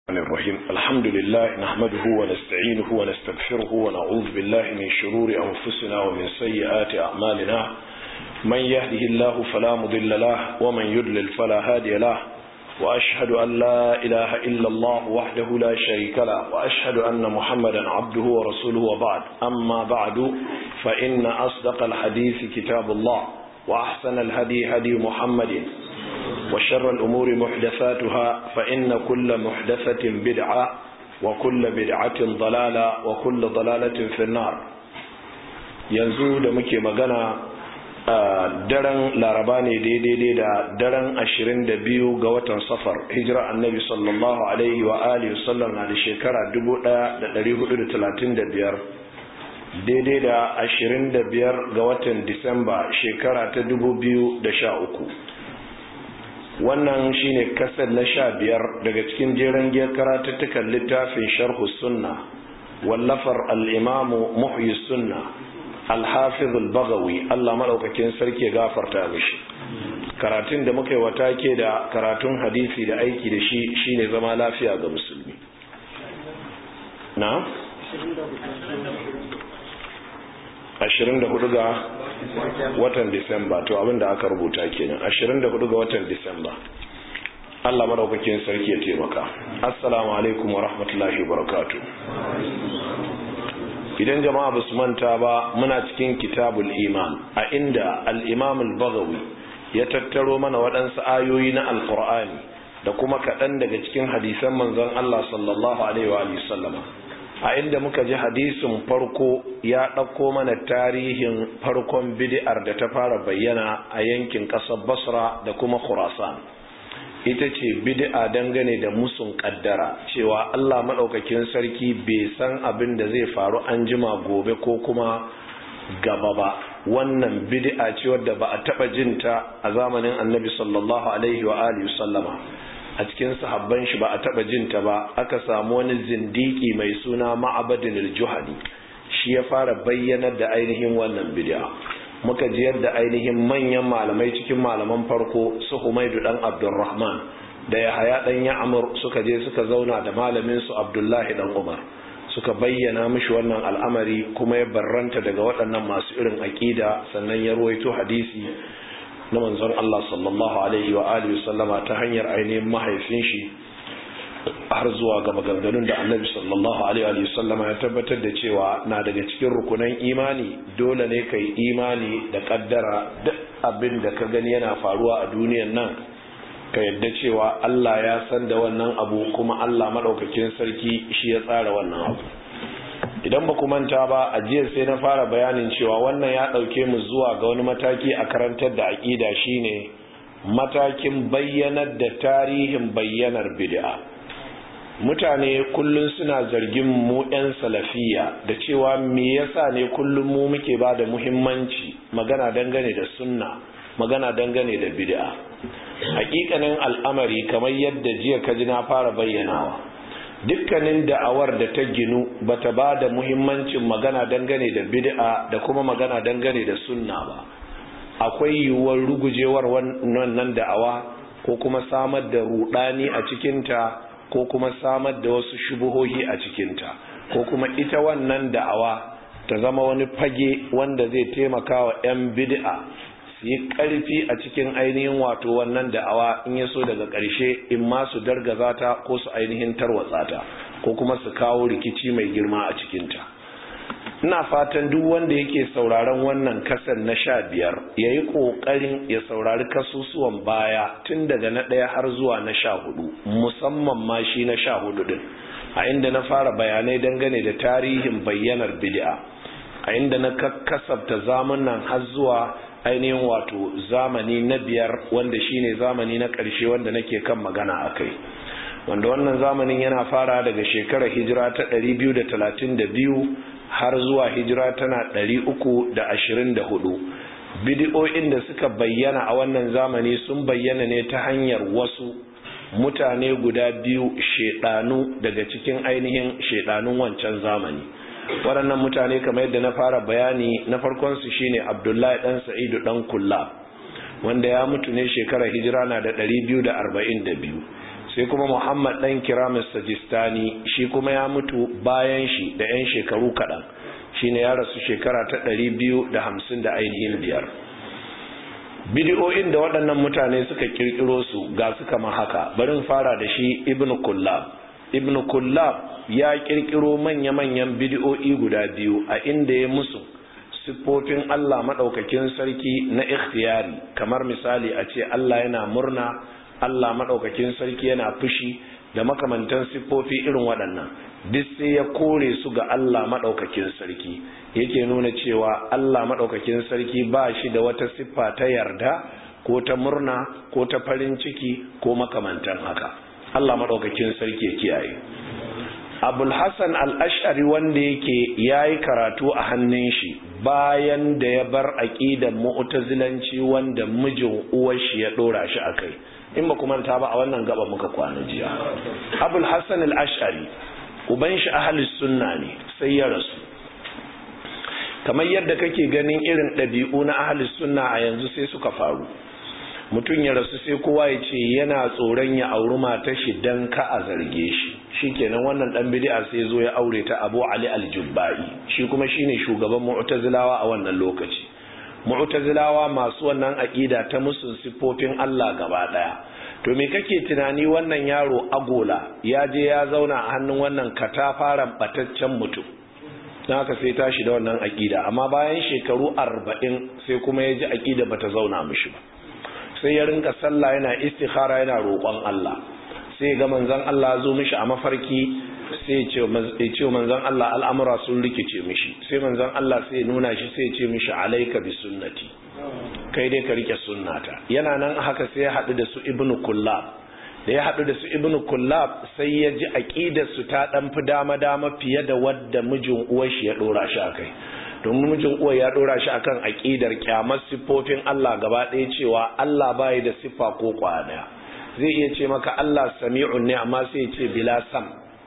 الرحيم الحمد لله نحمده ونستعينه ونستغفره ونعوذ بالله من شرور أنفسنا ومن سيئات أعمالنا من يهده الله فلا مضل له ومن يضلل فلا هادي له وأشهد أن لا إله إلا الله وحده لا شريك له وأشهد أن محمدا عبده ورسوله وبعد أما بعد فإن أصدق الحديث كتاب الله وأحسن الهدي هدي محمد وشر الأمور محدثاتها فإن كل محدثة بدعة وكل بدعة ضلالة وكل ضلالة في النار yanzu da muke magana daren laraba ne daidai da daren ashirin da biyu ga watan safar hijira annabi sallallahu alaihi wa alihi wasallam na da shekara dubu ɗaya da ɗari hudu da talatin da biyar daidai da ashirin da biyar ga watan disamba shekara ta dubu biyu da sha uku wannan shine kasar na sha biyar daga cikin jeren giyar karatuttukan littafin sharhu sunna wallafar al'imamu muhyi sunna alhafiz al-bagawi Allah maɗaukakin sarki gafarta mishi karatun da muka yi wata ke da karatun hadisi da aiki da shi shine zama lafiya ga musulmi na? 24 ga watan disamba to abinda aka rubuta kenan 24 ga watan disamba Allah madaukakin sarki ya taimaka assalamu alaikum wa rahmatullahi wa barakatuh idan jama'a basu manta ba muna cikin kitabul iman a inda al-imam al-baghawi ya tattaro mana waɗansu ayoyi na alqur'ani da kuma kaɗan daga cikin hadisan manzon Allah sallallahu alaihi wa sallama a inda muka ji hadisin farko ya ɗauko mana tarihin farkon bid'ar da ta fara bayyana a yankin ƙasar basra da kuma khurasan ita ce bid'a dangane da musun ƙaddara cewa allah maɗaukakin sarki bai san abin da zai faru an jima gobe ko kuma gaba ba wannan bid'a ce wadda ba a taɓa jinta a zamanin annabi sallallahu alaihi wa alihi sallama a cikin sahabban shi ba a taba jinta ba aka samu wani zindiki mai suna ma'abadin al-juhani shi ya fara bayyanar da ainihin wannan bid'a muka ji yadda ainihin manyan malamai cikin malaman farko su Humaidu dan Abdurrahman da Yahaya dan Ya'mur suka je suka zauna da malamin su Abdullahi dan Umar suka bayyana mishi wannan al'amari kuma ya barranta daga waɗannan masu irin aƙida sannan ya ruwaito hadisi na manzon Allah sallallahu alaihi wa alihi sallama ta hanyar ainihin mahaifin shi har zuwa ga maganganun da annabi sallallahu alaihi wa sallama ya tabbatar da cewa na daga cikin rukunan imani dole ne kai imani da kaddara duk abin da ka gani yana faruwa a duniyan nan ka yadda cewa Allah ya san da wannan abu kuma Allah madaukakin sarki shi ya tsara wannan abu idan ba manta ba a jiya sai na fara bayanin cewa wannan ya ɗauke mu zuwa ga wani mataki a karantar da aƙida shine matakin bayyanar da tarihin bayyanar bid'a mutane kullum suna zargin mu 'yan salafiya da cewa me yasa ne kullum mu muke ba da muhimmanci magana dangane da sunna magana dangane da bid'a hakikanin al'amari kamar yadda jiya kaji na fara bayyanawa dukkanin da'awar da ta ginu bata ba da muhimmancin magana dangane da bid'a da kuma magana dangane da sunna ba akwai yiwuwar rugujewar wannan da'awa ko kuma samar da rudani a cikinta ko kuma samar da wasu shubuhohi a cikinta ko kuma ita wannan da'awa ta zama wani fage wanda zai taimaka wa 'yan bid'a su yi ƙarfi a cikin ainihin wato wannan da'awa in ya so daga ƙarshe in ma su dargaza ta ko su ainihin tarwatsa ta ko kuma su kawo rikici mai girma a cikinta ina fatan duk wanda yake sauraron wannan kasar na sha biyar ya yi ƙoƙarin ya saurari kasusuwan baya tun daga na ɗaya har zuwa na sha hudu musamman ma shi na sha hudu ɗin a inda na fara bayanai dangane da tarihin bayyanar bid'a a inda na kasabta zamanin har zuwa ainihin wato zamani na biyar wanda shine zamani na ƙarshe wanda nake kan magana a kai wanda wannan zamanin yana fara daga shekarar hijira ta 232 har zuwa hijira tana 324 bidiyoyin da suka bayyana a wannan zamani sun bayyana ne ta hanyar wasu mutane guda biyu shedanu daga cikin ainihin shedanun wancan zamani waɗannan mutane kamar yadda na fara bayani na farkonsu shine abdullahi ɗan sa'idu ɗan kulla wanda ya mutu ne shekarar hijira na da 242 sai kuma muhammad dan kiramis sajistani shi kuma ya mutu bayan shi da 'yan shekaru kaɗan shi ne ya rasu shekara ta ɗari biyu da hamsin da ainihin biyar bidiyoyin da waɗannan mutane suka kirkiro su ga su kama haka barin fara da shi ibn kullab ibn kullab ya kirkiro manya-manyan bidiyoyi guda biyu a inda ya musu siffofin Allah maɗaukakin sarki na ikhtiyari kamar misali a ce Allah yana murna Allah maɗaukakin sarki yana fushi da makamantan siffofi irin waɗannan duk sai ya kore su ga Allah maɗaukakin sarki yake nuna cewa Allah maɗaukakin sarki ba shi da wata siffa ta yarda ko ta murna ko ta farin ciki ko makamantan haka Allah maɗaukakin sarki ya kiyaye abul hassan al'ashari wanda yake ya yi karatu a hannun shi bayan da ya bar aƙidan mu'tazilanci wanda mijin uwar shi ya ɗora shi a kai in ba kuma ta ba a wannan gaba muka kwana jiya abul hassan al'ashari uban shi ahalis sunna ne sai ya rasu kamar yadda kake ganin irin ɗabi'u na ahalis sunna a yanzu sai suka faru mutum ya rasu sai kowa ya ce yana tsoron ya auri matar shi dan ka a zarge shi shikenan wannan dan bid'a sai zo ya aure ta Abu Ali al-Jubba'i shi kuma shine shugaban Mu'tazilawa a wannan lokaci Mu'tazilawa masu wannan aqida ta musun sifofin Allah gaba daya to me kake tunani wannan yaro agola ya je ya zauna a hannun wannan katafaren bataccen mutum don haka sai tashi da wannan aqida amma bayan shekaru 40 sai kuma ya ji aqida bata zauna mishi ba sai ya rinka sallah yana istikhara yana roƙon Allah sai ga manzon Allah zo mishi a mafarki sai ya ce manzon Allah al'amura sun rikice mishi sai manzon Allah sai ya nuna shi sai ya ce mishi alaika bi sunnati kai dai ka rike sunnata yana nan haka sai ya haɗu da su ibnu kullab da ya haɗu da su ibnu kullab sai ya ji aqidar su ta dan fi dama dama fiye da wadda mijin uwar shi ya dora shi akai domin mijin uwa ya dora shi akan aqidar kyamar siffofin Allah gaba ɗaya cewa Allah bai da siffa ko kwaya zai iya ce maka Allah sami'un ne amma sai ya ce bila sam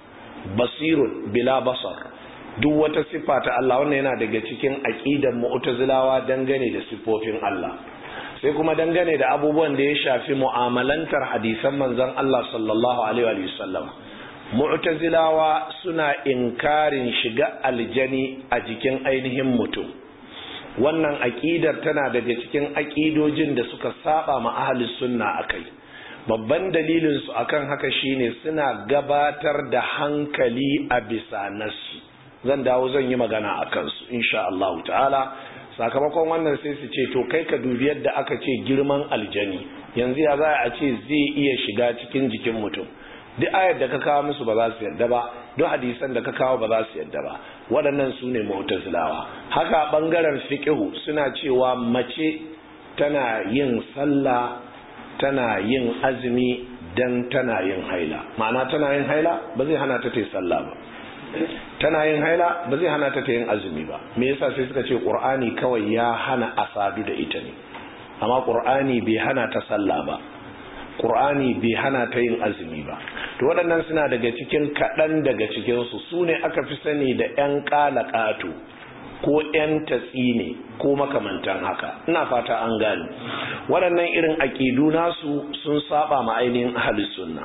basirun bila basar duk wata siffa ta Allah wannan yana daga cikin aqidar mu'tazilawa dangane da siffofin Allah sai kuma dangane da abubuwan da ya shafi mu'amalantar hadisan manzon Allah sallallahu alaihi wa sallam mu'tazilawa suna inkarin shiga aljani a jikin ainihin mutum wannan aqidar tana daga cikin aqidojin da suka saba ma ahli sunna akai babban dalilin su akan haka shine suna gabatar da hankali a bisa nasu zan dawo zan yi magana akan su insha Allah ta'ala sakamakon wannan sai su ce to kai ka dubi yadda aka ce girman aljani yanzu ya za a ce zai iya shiga cikin jikin mutum duk ayar da ka kawo musu ba za su yadda ba duk hadisan da ka kawo ba za su yadda ba waɗannan su ne mu'tazilawa haka ɓangaren fiqhu suna cewa mace tana yin sallah tana yin azumi dan tana yin haila ma'ana tana yin haila ba zai hana ta ta yi sallah ba tana yin haila ba zai hana ta ta yin azumi ba me yasa sai suka ce qur'ani kawai ya hana asadu da ita ne amma qur'ani bai hana ta sallah ba Qur'ani bai hana ta yin azumi ba to waɗannan suna daga cikin kaɗan daga cikinsu su ne aka fi sani da 'yan ƙalaƙato ko 'yan tatsine ko makamantan haka ina fata an gane waɗannan irin aƙidu nasu sun saba ma ainihin ahalus sunna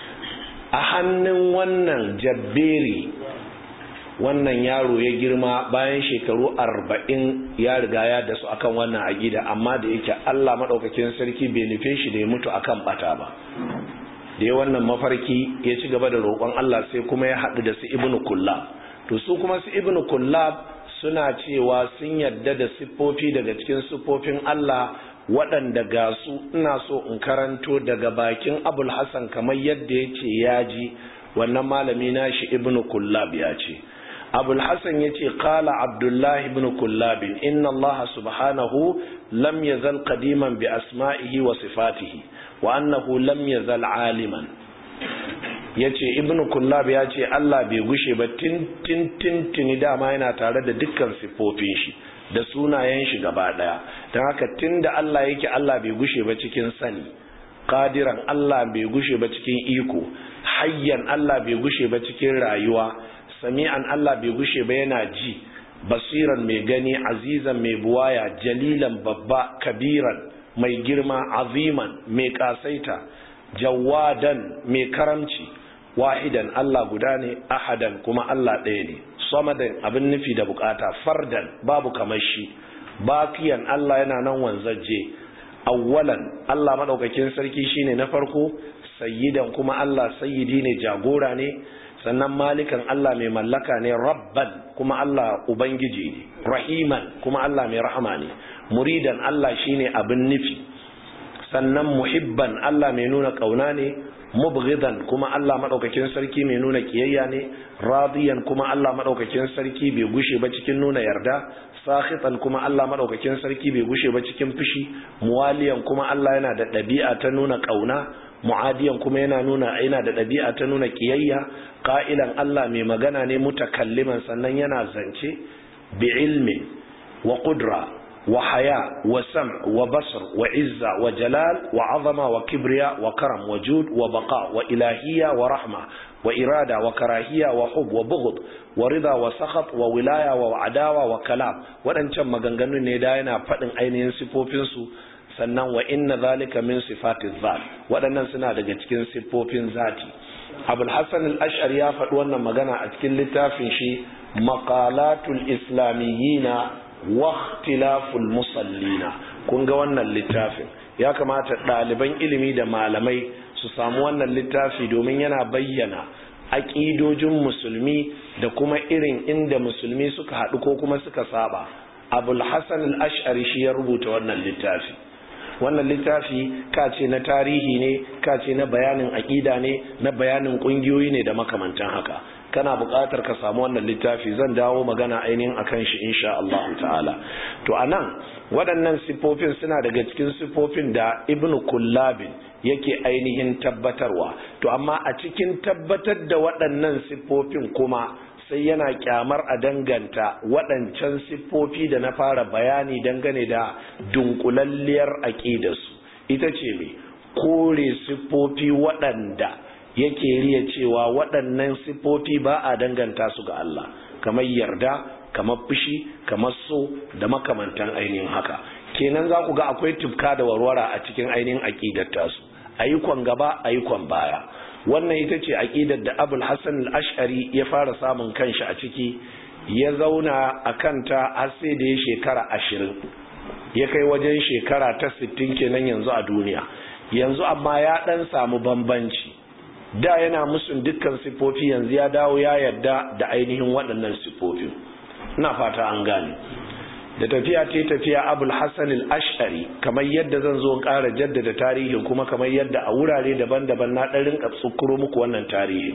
a hannun wannan jabberi wannan yaro ya girma bayan shekaru arba'in ya riga ya da su akan wannan aƙida amma da yake Allah maɗaukakin sarki bai nufe shi da ya mutu akan bata ba da ya wannan mafarki ya ci gaba da roƙon Allah sai kuma ya haɗu da su ibnu kullab to su kuma su ibnu kullab suna cewa sun yadda da siffofi daga cikin siffofin Allah waɗanda ga su ina so in karanto daga bakin abul hassan kamar yadda ya ce ya ji wannan malami nashi ibnu kullab ya ce أبو الحسن يتي قال عبد الله بن كلاب إن الله سبحانه لم يزل قديما بأسمائه وصفاته وأنه لم يزل عالما yace ibnu kullab ya ce Allah bai gushe ba tin tin tin tini dama yana tare da dukkan siffofin shi da sunayen shi gaba daya don haka tunda Allah yake Allah bai gushe ba cikin sani qadiran Allah bai gushe ba cikin iko hayyan Allah bai gushe ba cikin rayuwa sami'an Allah bai gushe ba yana ji basiran mai gani azizan mai buwaya jalilan babba kabiran mai girma aziman mai kasaita jawadan mai karamci wahidan Allah guda ne ahadan kuma Allah ɗaya ne samadan abin nufi da bukata fardan babu kamar shi bakiyan Allah yana nan wanzaje awwalan Allah madaukakin sarki shine na farko sayyidan kuma Allah sayyidi ne jagora ne sannan malikan Allah mai mallaka ne rabban kuma Allah ubangiji ne rahiman kuma Allah mai rahama ne muridan Allah shine abin nufi sannan muhibban Allah mai nuna kauna ne mubghidan kuma Allah madaukakin sarki mai nuna kiyayya ne radiyan kuma Allah madaukakin sarki bai gushe ba cikin nuna yarda sakhitan kuma Allah madaukakin sarki bai gushe ba cikin fushi muwaliyan kuma Allah yana da ɗabi'a ta nuna kauna mu'adiyan kuma yana nuna yana da ɗabi'a ta nuna kiyayya qa'ilan Allah mai magana ne mutakalliman sannan yana zance bi ilmin wa qudra wa haya wa sam wa basr wa izza wa jalal wa azama wa kibriya wa karam wa jud wa baqa wa ilahiyya wa rahma wa irada wa karahiya wa hub wa bughd wa rida wa sakhat wa wilaya wa adawa wa kalam waɗancan maganganun ne da yana faɗin ainihin sifofinsu sannan wa inna zalika min sifatiz zat waɗannan suna daga cikin siffofin zati abul hasan al-ash'ari ya faɗi wannan magana a cikin littafin shi maqalatul islamiyina wa ikhtilaful musallina kun ga wannan littafin ya kamata ɗaliban ilimi da malamai su samu wannan littafi domin yana bayyana aƙidojin musulmi da kuma irin inda musulmi suka haɗu ko kuma suka saba abul hasan al-ash'ari shi ya rubuta wannan littafi wannan littafi ka ce na tarihi ne ka ce na bayanin aƙida ne na bayanin ƙungiyoyi ne da makamantan haka kana buƙatar ka samu wannan littafi zan dawo magana ainihin akan shi insha Allah ta'ala to anan waɗannan siffofin suna daga cikin siffofin da ibnu kullabin yake ainihin tabbatarwa to amma a cikin tabbatar da waɗannan siffofin kuma sai yana kyamar a danganta waɗancan siffofi da na fara bayani dangane da dunkulalliyar aƙidarsu ita ce mai kore siffofi waɗanda yake riya cewa waɗannan siffofi ba a danganta su ga Allah kamar yarda kamar fushi kamar so da makamantan ainihin haka kenan za ku ga akwai tufka da warwara a cikin ainihin aƙidar tasu ayyukan gaba ayyukan baya wannan ita ce aƙidar da abul hassan al-ash'ari ya fara samun kanshi a ciki ya zauna a kanta har sai da ya shekara ashirin ya kai wajen shekara ta sittin kenan yanzu a duniya yanzu amma ya ɗan samu bambanci da yana musun dukkan siffofi yanzu ya dawo ya yarda da ainihin waɗannan siffofin ina fata an gane da tafiya ce tafiya abul hassan al-ash'ari kamar yadda zan zo ƙara jaddada tarihin kuma kamar yadda a wurare daban-daban na ɗan rinka tsukuro muku wannan tarihin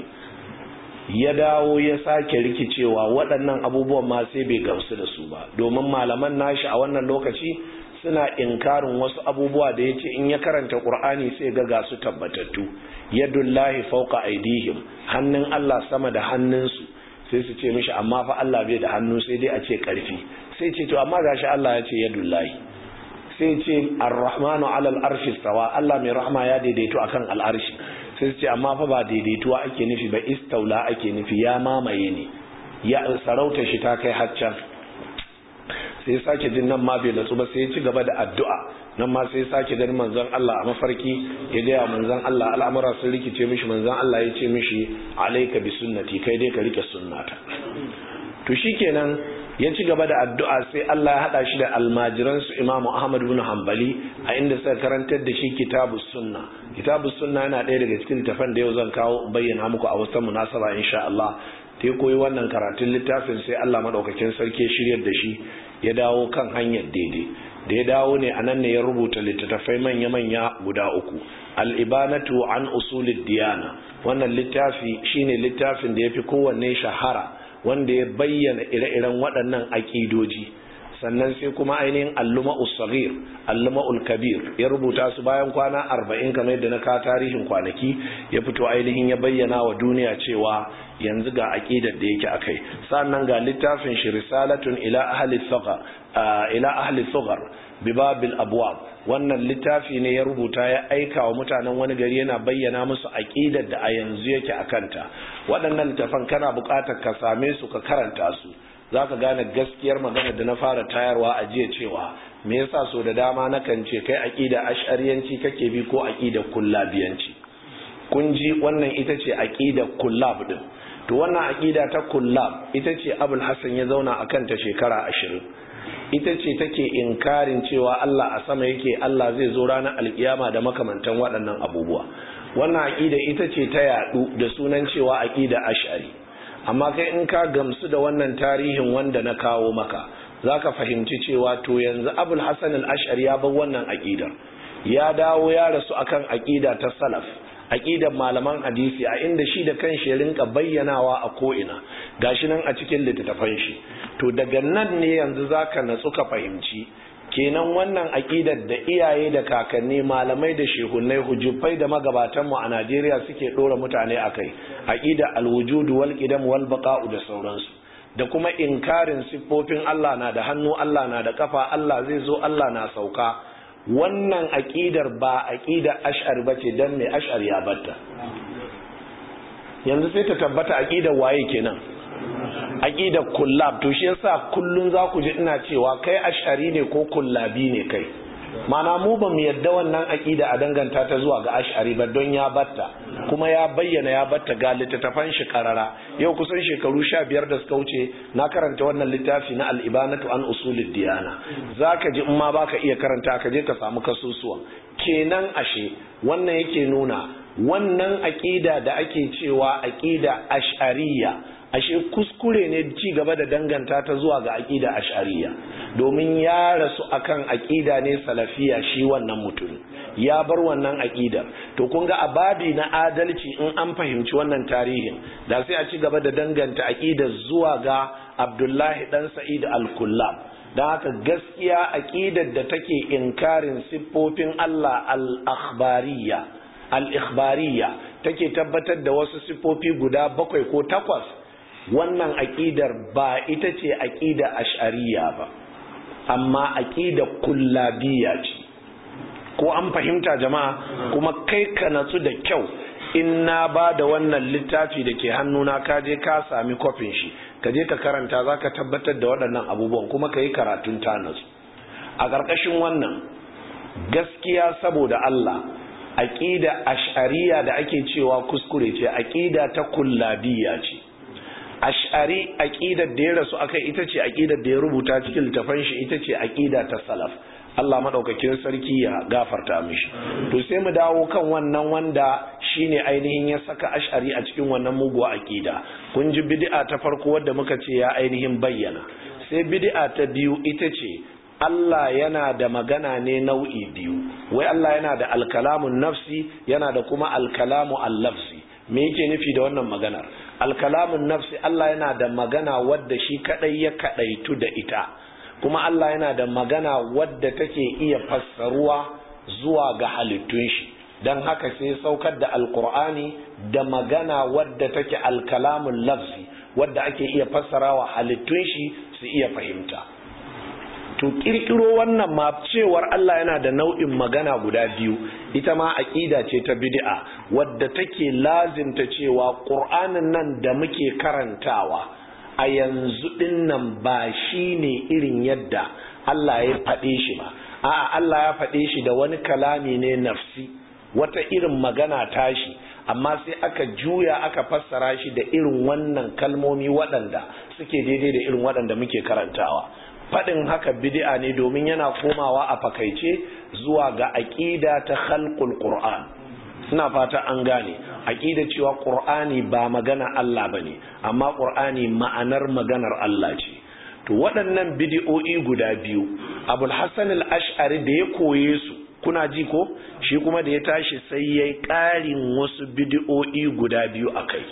ya dawo ya sake rikicewa waɗannan abubuwan ma sai bai gamsu da su ba domin malaman nashi a wannan lokaci suna inkarin wasu abubuwa da ya ce in ya karanta ƙur'ani sai ga ga su tabbatattu yadullahi fauka aidihim hannun Allah sama da hannunsu sai su ce mishi amma fa Allah bai da hannu sai dai a ce ƙarfi sai ce to amma gashi Allah ya ce yadullahi sai ce ar-rahmanu alal arshi stawa Allah mai rahma ya daidaito akan al'arshi sai su ce amma fa ba daidaituwa ake nufi ba istaula ake nufi ya mamaye ne ya sarauta shi ta kai haccan sai sake jin nan ma bai natsu ba sai ya ci gaba da addu'a nan ma sai sake ganin manzon Allah a mafarki ya gaya manzon Allah al'amura sun rikice mishi manzon Allah ya ce mishi alayka bi sunnati kai dai ka rike sunnata to shikenan ya ci gaba da addu'a sai Allah ya hada shi da almajiran su Imam Ahmad ibn Hanbali a inda suka karantar da shi kitabus sunna kitabus sunna yana ɗaya daga cikin tafan da yau zan kawo bayyana muku a wasu munasaba insha Allah ta koyi wannan karatun littafin sai Allah madaukakin sarki shiryar da shi ya dawo kan hanyar daidai da ya dawo ne anan ne ya rubuta littattafai manya-manya guda uku al-ibanatu an usulid diyana wannan littafi shine littafin da ya fi kowanne shahara wanda ya bayyana ire-iren waɗannan aƙidoji sannan sai kuma ainihin alluma'ul sagir alluma'ul kabir ya rubuta su bayan kwana arba'in kamar yadda na ka tarihin kwanaki ya fito ainihin ya bayyana wa duniya cewa yanzu ga aƙidar da yake akai sannan ga littafin shi risalatun ila ahli saghar ila ahli saghar bibabil abwab wannan littafi ne ya rubuta ya aika wa mutanen wani gari yana bayyana musu aƙidar da a yanzu yake akanta waɗannan littafan kana buƙatar ka same su ka karanta su za ka gane gaskiyar magana da na fara tayarwa a jiya cewa me yasa so da dama nakan ce kai aqida ash'ariyanci kake bi ko aqida kullabiyanci kun ji wannan ita ce aqida kullab din to wannan aqida ta kullab ita ce abul hasan ya zauna akan ta shekara ashirin ita ce take inkarin cewa Allah a sama yake Allah zai zo ranar alkiyama da makamantan waɗannan abubuwa wannan aqida ita ce ta yadu da sunan cewa aqida ash'ari amma kai in ka gamsu da wannan tarihin wanda na kawo maka zaka fahimci cewa to yanzu abul hasan al-ash'ari ya bar wannan aqidar ya dawo ya rasu akan aqida ta salaf aqidar malaman hadisi a inda shi da kanshi ya rinka bayyanawa a ko'ina gashi nan a cikin littattafan shi to daga nan ne yanzu zaka natsu ka fahimci kenan wannan aqidar da iyaye da kakanni malamai da shehunnai hujufai da magabatan mu a Najeriya suke dora mutane akai aqida al-wujud wal qidam wal baqa'u da sauransu da kuma inkarin siffofin Allah na da hannu Allah na da kafa Allah zai zo Allah na sauka wannan aƙidar ba aƙidar ash'ar ba ce don mai ash'ar ya batta yanzu sai ta tabbata aƙidar waye kenan aƙidar kullab to shi yasa kullun za ku ji ina cewa kai ash'ari ne ko kullabi ne kai mana mu ba mu yadda wannan aƙida a danganta ta zuwa ga ash'ari ba don ya batta kuma ya bayyana ya batta ga littattafan shi karara yau kusan shekaru sha biyar da suka wuce na karanta wannan littafi na al'ibanatu an usulid diyana za ka ji in ma ba ka iya karanta ka je ka samu kasusuwan kenan ashe wannan yake nuna wannan aƙida da ake cewa aƙida ash'ariya ashe kuskure ne ci gaba da danganta ta zuwa ga aƙida ash'ariya domin ya rasu akan aƙida ne salafiya shi wannan mutum ya bar wannan aƙidar to kun ga ababi na adalci in an fahimci wannan tarihin da sai a ci gaba da danganta aƙidar zuwa ga abdullahi dan sa'id al-kullab don haka gaskiya aƙidar da take inkarin siffofin Allah al-akhbariyya al-ikhbariyya take tabbatar da wasu siffofi guda bakwai ko takwas wannan aƙidar ba ita ce aƙida ash'ariya ba amma aƙida kullabiya ce ko an fahimta jama'a kuma kai ka natsu da kyau in na ba da wannan littafi da ke hannuna ka je ka sami kwafin shi ka je ka karanta za ka tabbatar da waɗannan abubuwan kuma ka yi karatun ta natsu a ƙarƙashin wannan gaskiya saboda Allah aƙida ash'ariya da ake cewa kuskure ce aƙida ta kullabiya ce ash'ari aqidar da ya rasu akai ita ce aqidar da ya rubuta cikin littafin shi ita ce aqida ta salaf Allah madaukakin sarki ya gafarta mishi to sai mu dawo kan wannan wanda shine ainihin ya saka ash'ari a cikin wannan muguwa aqida kun ji bid'a ta farko wadda muka ce ya ainihin bayyana sai bid'a ta biyu ita ce Allah yana da magana ne nau'i biyu wai Allah yana da alkalamun nafsi yana da kuma alkalamu al-lafzi me yake nufi da wannan maganar alkalamun nafsi Allah yana da magana wadda shi kadai ya kadaitu da ita kuma Allah yana da magana wadda take iya fassaruwa zuwa ga halittun shi don haka sai saukar da alkur'ani da magana wadda take alkalamun lafzi wadda ake iya fassarawa halittun shi su iya fahimta to kirkiro wannan ma cewar Allah yana da nau'in magana guda biyu ita ma aqida ce ta bid'a wadda take lazimta cewa qur'anin nan da muke karantawa a yanzu din nan ba shine irin yadda Allah ya faɗe shi ba a'a Allah ya faɗe shi da wani kalami ne nafsi wata irin magana tashi amma sai aka juya aka fassara shi da irin wannan kalmomi waɗanda suke daidai da irin waɗanda muke karantawa faɗin haka bid'a ne domin yana komawa a fakaice zuwa ga aƙida ta khalqul qur'an ina fata an gane aƙida cewa qur'ani ba magana Allah bane amma qur'ani ma'anar maganar Allah ce to waɗannan bid'o'i guda biyu abul hasan al-ash'ari da ya koye su kuna ji ko shi kuma da ya tashi sai yayi ƙarin wasu bid'o'i guda biyu akai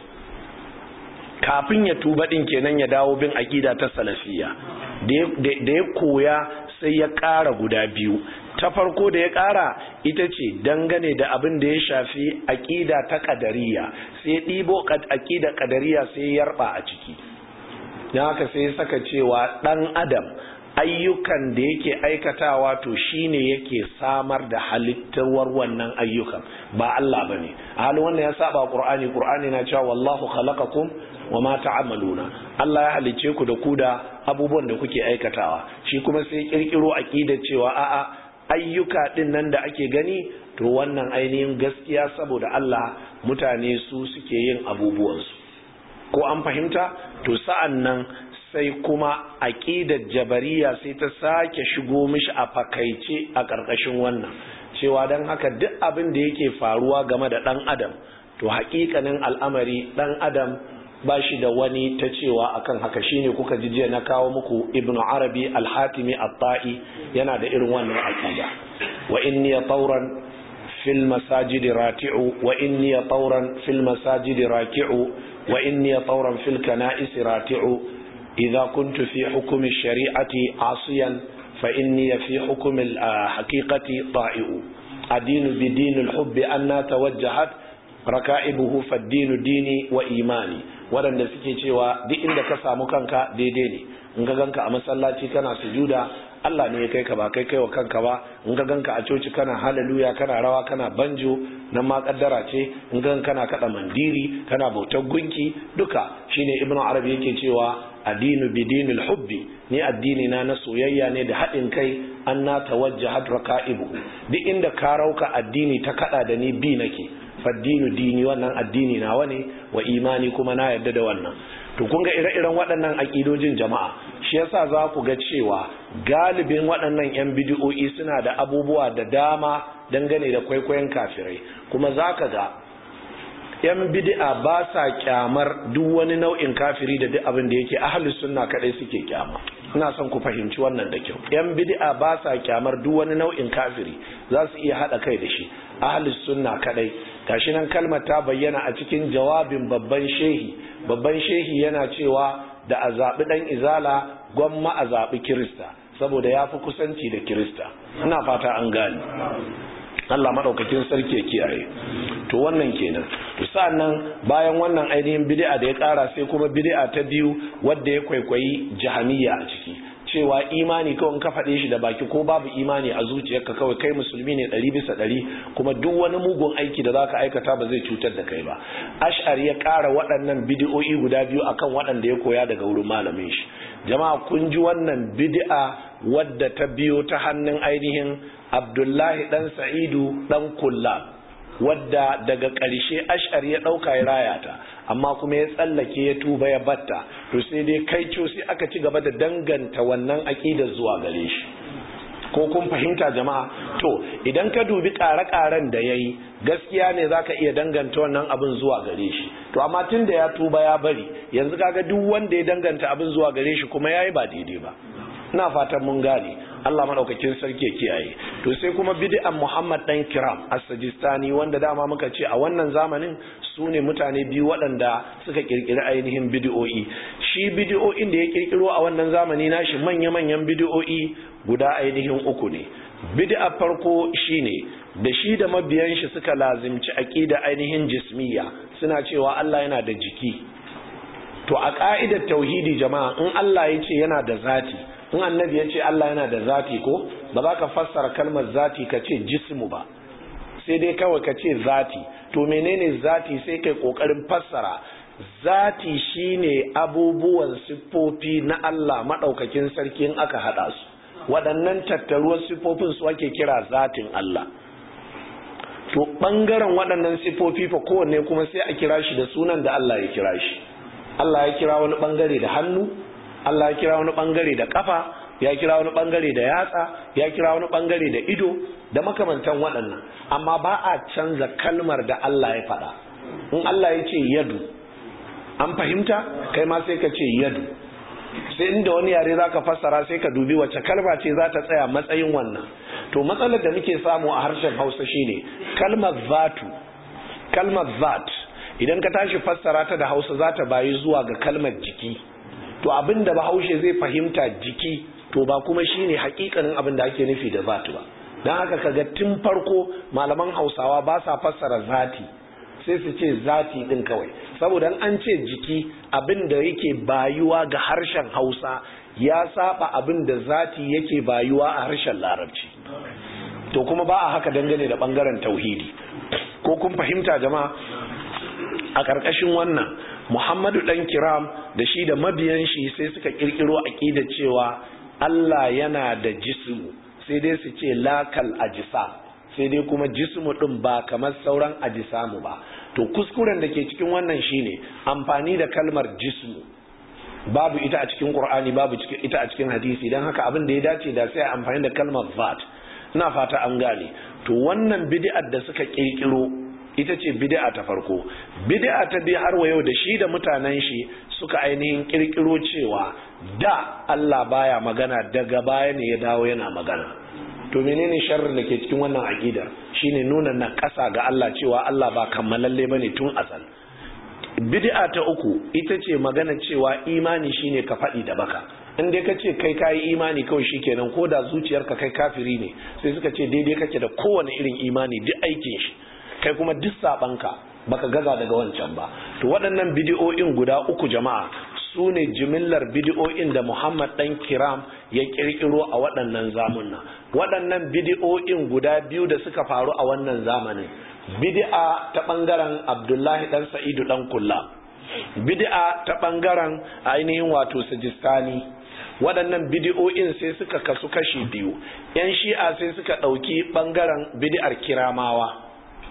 kafin ya tuba din kenan ya dawo bin aƙida ta salafiyya da ya koya sai ya ƙara guda biyu ta farko da ya ƙara ita ce dangane da abin da ya shafi aƙida ta ƙadariya sai ɗibo aƙida ƙadariya sai ya yarba a ciki don haka sai saka cewa ɗan adam ayyukan da yake aikatawa to shine yake samar da halittarwar wannan ayyukan ba Allah bane a halin wannan ya saba Qur'ani Qur'ani na cewa wallahu khalaqakum wama ta'maluna Allah ya halice ku da ku da abubuwan da kuke aikatawa shi kuma sai kirkiro aqida cewa a'a ayyuka din nan da ake gani to wannan ainihin gaskiya saboda Allah mutane su suke yin abubuwansu ko an fahimta to sa'an nan sai kuma aƙidar jabariya sai ta sake shigo mishi a fakaice a ƙarƙashin wannan cewa don haka duk abin da yake faruwa game da ɗan adam to haƙiƙanin al'amari ɗan adam ba shi da wani ta cewa akan haka shine kuka ji jiya na kawo muku ibn arabi al-hatimi at-ta'i yana da irin wannan aqida wa inni tawran fil masajid rati'u wa inni tawran fil masajid raki'u wa inni tawran fil kana'is rati'u idza kuntu fi hukm ash-shari'ati 'asiyan fa inni fi hukm al-haqiqati ta'i'u adinu bi din al-hubb anna tawajjahat raka'ibuhu faddinu dini wa imani waɗanda suke cewa duk inda ka samu kanka daidai ne in ka ganka a masallaci kana sujuda Allah ne ya kai ka ba kai kai wa kanka ba in ka ganka a coci kana haleluya kana rawa kana banjo nan ma kaddara ce in ka kana kada mandiri kana bautar gunki duka shine ibnu arabi yake cewa addinu bidinil hubbi ni addini na na soyayya ne da haɗin kai an na tawajjahat raka'ibu duk inda ka rauka addini ta kada da ni bi nake faddinu dini wannan addini nawa ne wa imani kuma na yarda da wannan to kun ga ire-iren waɗannan aƙidojin jama'a shi yasa za ku ga cewa galibin waɗannan 'yan bidiyo'i suna da abubuwa da dama dangane da kwaikwayon kafirai kuma za ka ga 'yan bidi'a ba sa kyamar duk wani nau'in kafiri da duk abin da yake ahalus sunna kadai suke kyama ina son ku fahimci wannan da kyau 'yan bidi'a ba sa kyamar duk wani nau'in kafiri za su iya haɗa kai da shi ahalus sunna kadai gashi nan kalmar ta bayyana a cikin jawabin babban shehi babban shehi yana cewa da a zaɓi ɗan izala gwamma a zaɓi kirista saboda ya fi kusanci da kirista ina fata an gane Allah maɗaukakin sarki ya kiyaye to wannan kenan to sa'annan bayan wannan ainihin bid'a da ya ƙara sai kuma bid'a ta biyu wadda ya kwaikwayi jahamiya a ciki cewa imani kawai ka faɗe shi da baki ko babu imani a zuciyarka kawai kai musulmi ne ɗari bisa ɗari kuma duk wani mugun aiki da zaka aikata ba zai cutar da kai ba ash'ar ya ƙara waɗannan bidi'o'i guda biyu akan waɗanda ya koya daga wurin malamin shi jama'a kun ji wannan bid'a wadda ta biyo ta hannun ainihin abdullahi dan sa'idu dan kullab wadda daga ƙarshe ash'ar ya ɗauka ya raya ta amma kuma ya tsallake ya tuba ya batta to sai dai kai sai aka ci gaba da danganta wannan aƙidar zuwa gare shi ko kun fahimta jama'a to idan ka dubi ƙare-ƙaren da ya yi gaskiya ne za ka iya danganta wannan abin zuwa gare shi to amma tun da ya tuba ya bari yanzu kaga duk wanda ya danganta abin zuwa gare shi kuma ya yi ba daidai ba ina fatan mun gane Allah madaukakin sarki ya kiyaye to sai kuma bid'an Muhammad dan Kiram as-Sajistani wanda dama muka ce a wannan zamanin su ne mutane biyu waɗanda suka kirkiri ainihin bid'o'i shi bid'o'in da ya kirkiro a wannan zamani nashi manya-manyan bid'o'i guda ainihin uku ne bid'a farko shine da shi da mabiyan shi suka lazimci aqida ainihin jismiya suna cewa Allah yana da jiki to a ka'idar tauhidi jama'a in Allah ya ce yana da zati in annabi ya ce Allah yana da zati ko ba za ka fassara kalmar zati ka ce jismu ba sai dai kawai ka ce zati to menene zati sai kai kokarin fassara zati shine abubuwan siffofi na Allah madaukakin sarki in aka hada su waɗannan tattaruwar siffofin su ake kira zatin Allah to bangaren waɗannan siffofi fa kowanne kuma sai a kira shi da sunan da Allah ya kira shi Allah ya kira wani bangare da hannu Allah ya kira wani bangare da kafa ya kira wani bangare da yatsa ya kira wani bangare da ido da makamantan waɗannan amma ba a canza kalmar da Allah ya faɗa in Allah ya ce yadu an fahimta kai ma sai ka ce yadu sai inda wani yare zaka fassara sai ka dubi wacce kalma ce za ta tsaya matsayin wannan to matsalar da muke samu a harshen Hausa shine kalmar zatu kalmar zat idan ka tashi fassara ta da Hausa za ta bayi zuwa ga kalmar jiki to abinda bahaushe zai fahimta jiki to ba kuma shine hakikanin abin da ake nufi da zatu ba dan haka kaga tun farko malaman Hausawa ba sa fassara zati sai su ce zati din kawai saboda an ce jiki abin da yake bayuwa ga harshen Hausa ya saba abin da zati yake bayuwa a harshen Larabci to kuma ba a haka dangane da bangaren tauhidi ko kun fahimta jama'a a ƙarƙashin wannan Muhammadu ɗan kiram da shi da mabiyan shi sai suka ƙirƙiro aƙida cewa Allah yana da jismu sai dai su ce lakal ajisa sai dai kuma jismu din ba kamar sauran ajisamu ba to kuskuren da ke cikin wannan shine amfani da kalmar jismu babu ita a cikin qur'ani babu ita a cikin hadisi dan haka abin da ya dace da sai amfani da kalmar zat ina fata an gane to wannan bid'ar da suka kirkiro ita ce bid'a ta farko bid'a ta biyu har wa yau da shi da mutanen shi suka ainihin kirkiro cewa da Allah baya magana daga baya ne ya dawo yana magana to menene sharrin da ke cikin wannan aqidar shine nuna na ƙasa ga Allah cewa Allah ba kammalalle bane tun asal bid'a ta uku ita ce magana cewa imani shine ka faɗi da baka in dai ka ce kai kayi imani kawai shikenan ko da zuciyarka kai kafiri ne sai suka ce daidai kake da kowane irin imani duk aikin shi kai kuma duk sabanka baka gaza daga wancan ba to waɗannan bidiyo'in guda uku jama'a su ne jimillar bidiyo'in da Muhammad dan Kiram ya kirkiro a waɗannan zamunna waɗannan bidiyo'in guda biyu da suka faru a wannan zamanin bid'a ta ɓangaren Abdullahi dan Sa'idu dan Kulla bid'a ta ɓangaren ainihin wato Sajistani waɗannan bidiyo'in sai suka kasu kashi biyu yan shi'a sai suka ɗauki ɓangaren bid'ar kiramawa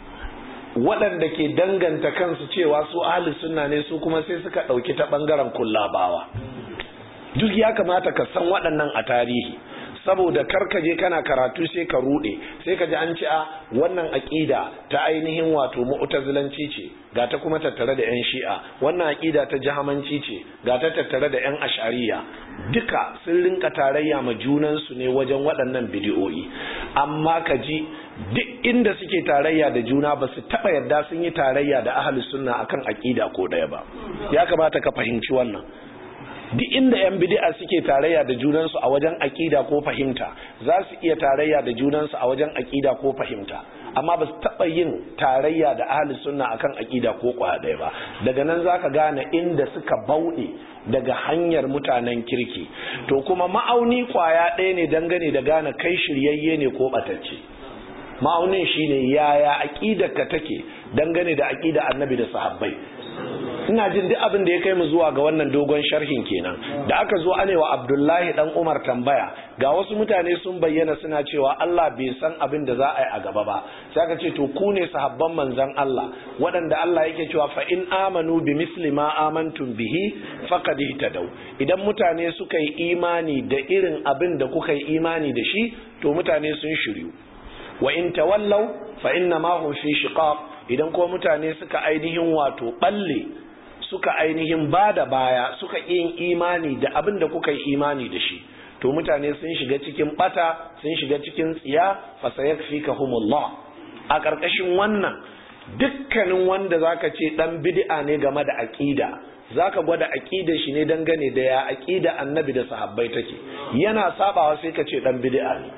waɗanda ke danganta kansu cewa su ahli sunna ne su kuma sai suka ɗauki ta ɓangaren kullabawa duk ya kamata ka san waɗannan a tarihi saboda karkaje kana karatu sai ka ruɗe sai ka ji an ce a wannan aƙida ta ainihin wato mu'tazilanci ce ga ta kuma tattare da 'yan shi'a wannan aƙida ta jahamanci ce ga ta tattare da 'yan ashariya duka sun rinka tarayya ma junansu ne wajen waɗannan bidiyoyi amma ka ji duk inda suke tarayya da juna ba su taɓa yadda sun yi tarayya da ahli sunna akan aƙida ko ɗaya ba ya kamata ka fahimci wannan duk inda 'yan bid'a suke tarayya da junansu a wajen aƙida ko fahimta za su iya tarayya da junansu a wajen aƙida ko fahimta amma ba su taɓa yin tarayya da ahli sunna akan aƙida ko ɗaya ba daga nan za ka gane inda suka bauɗe daga hanyar mutanen kirki to kuma ma'auni kwaya ɗaya ne dangane da gane kai shiryayye ne ko ɓatacce ma'aunin shine yaya aƙidarka take dangane da aƙida annabi da sahabbai ina jin duk abin da ya kai mu zuwa ga wannan dogon sharhin kenan da aka zo anewa abdullahi dan umar tambaya ga wasu mutane sun bayyana suna cewa Allah bai san abin da za a yi a gaba ba sai aka ce to ku ne sahabban manzon Allah waɗanda Allah yake cewa fa in amanu bi misli ma amantum bihi faqad ihtadaw idan mutane suka yi imani da irin abin da kuka yi imani da shi to mutane sun shiryu wa in tawallaw fa inna ma hum fi shiqaq idan ko mutane suka ainihin wato balle suka ainihin ba da baya suka yin imani da abin da kuka yi imani da shi to mutane sun shiga cikin bata sun shiga cikin tsiya fasayakfikahumullah a ƙarƙashin wannan dukkanin wanda zaka ce dan bid'a ne game da aqida zaka gwada aqidar shi ne dangane da ya aqida annabi da sahabbai take yana sabawa sai ka ce dan bid'a ne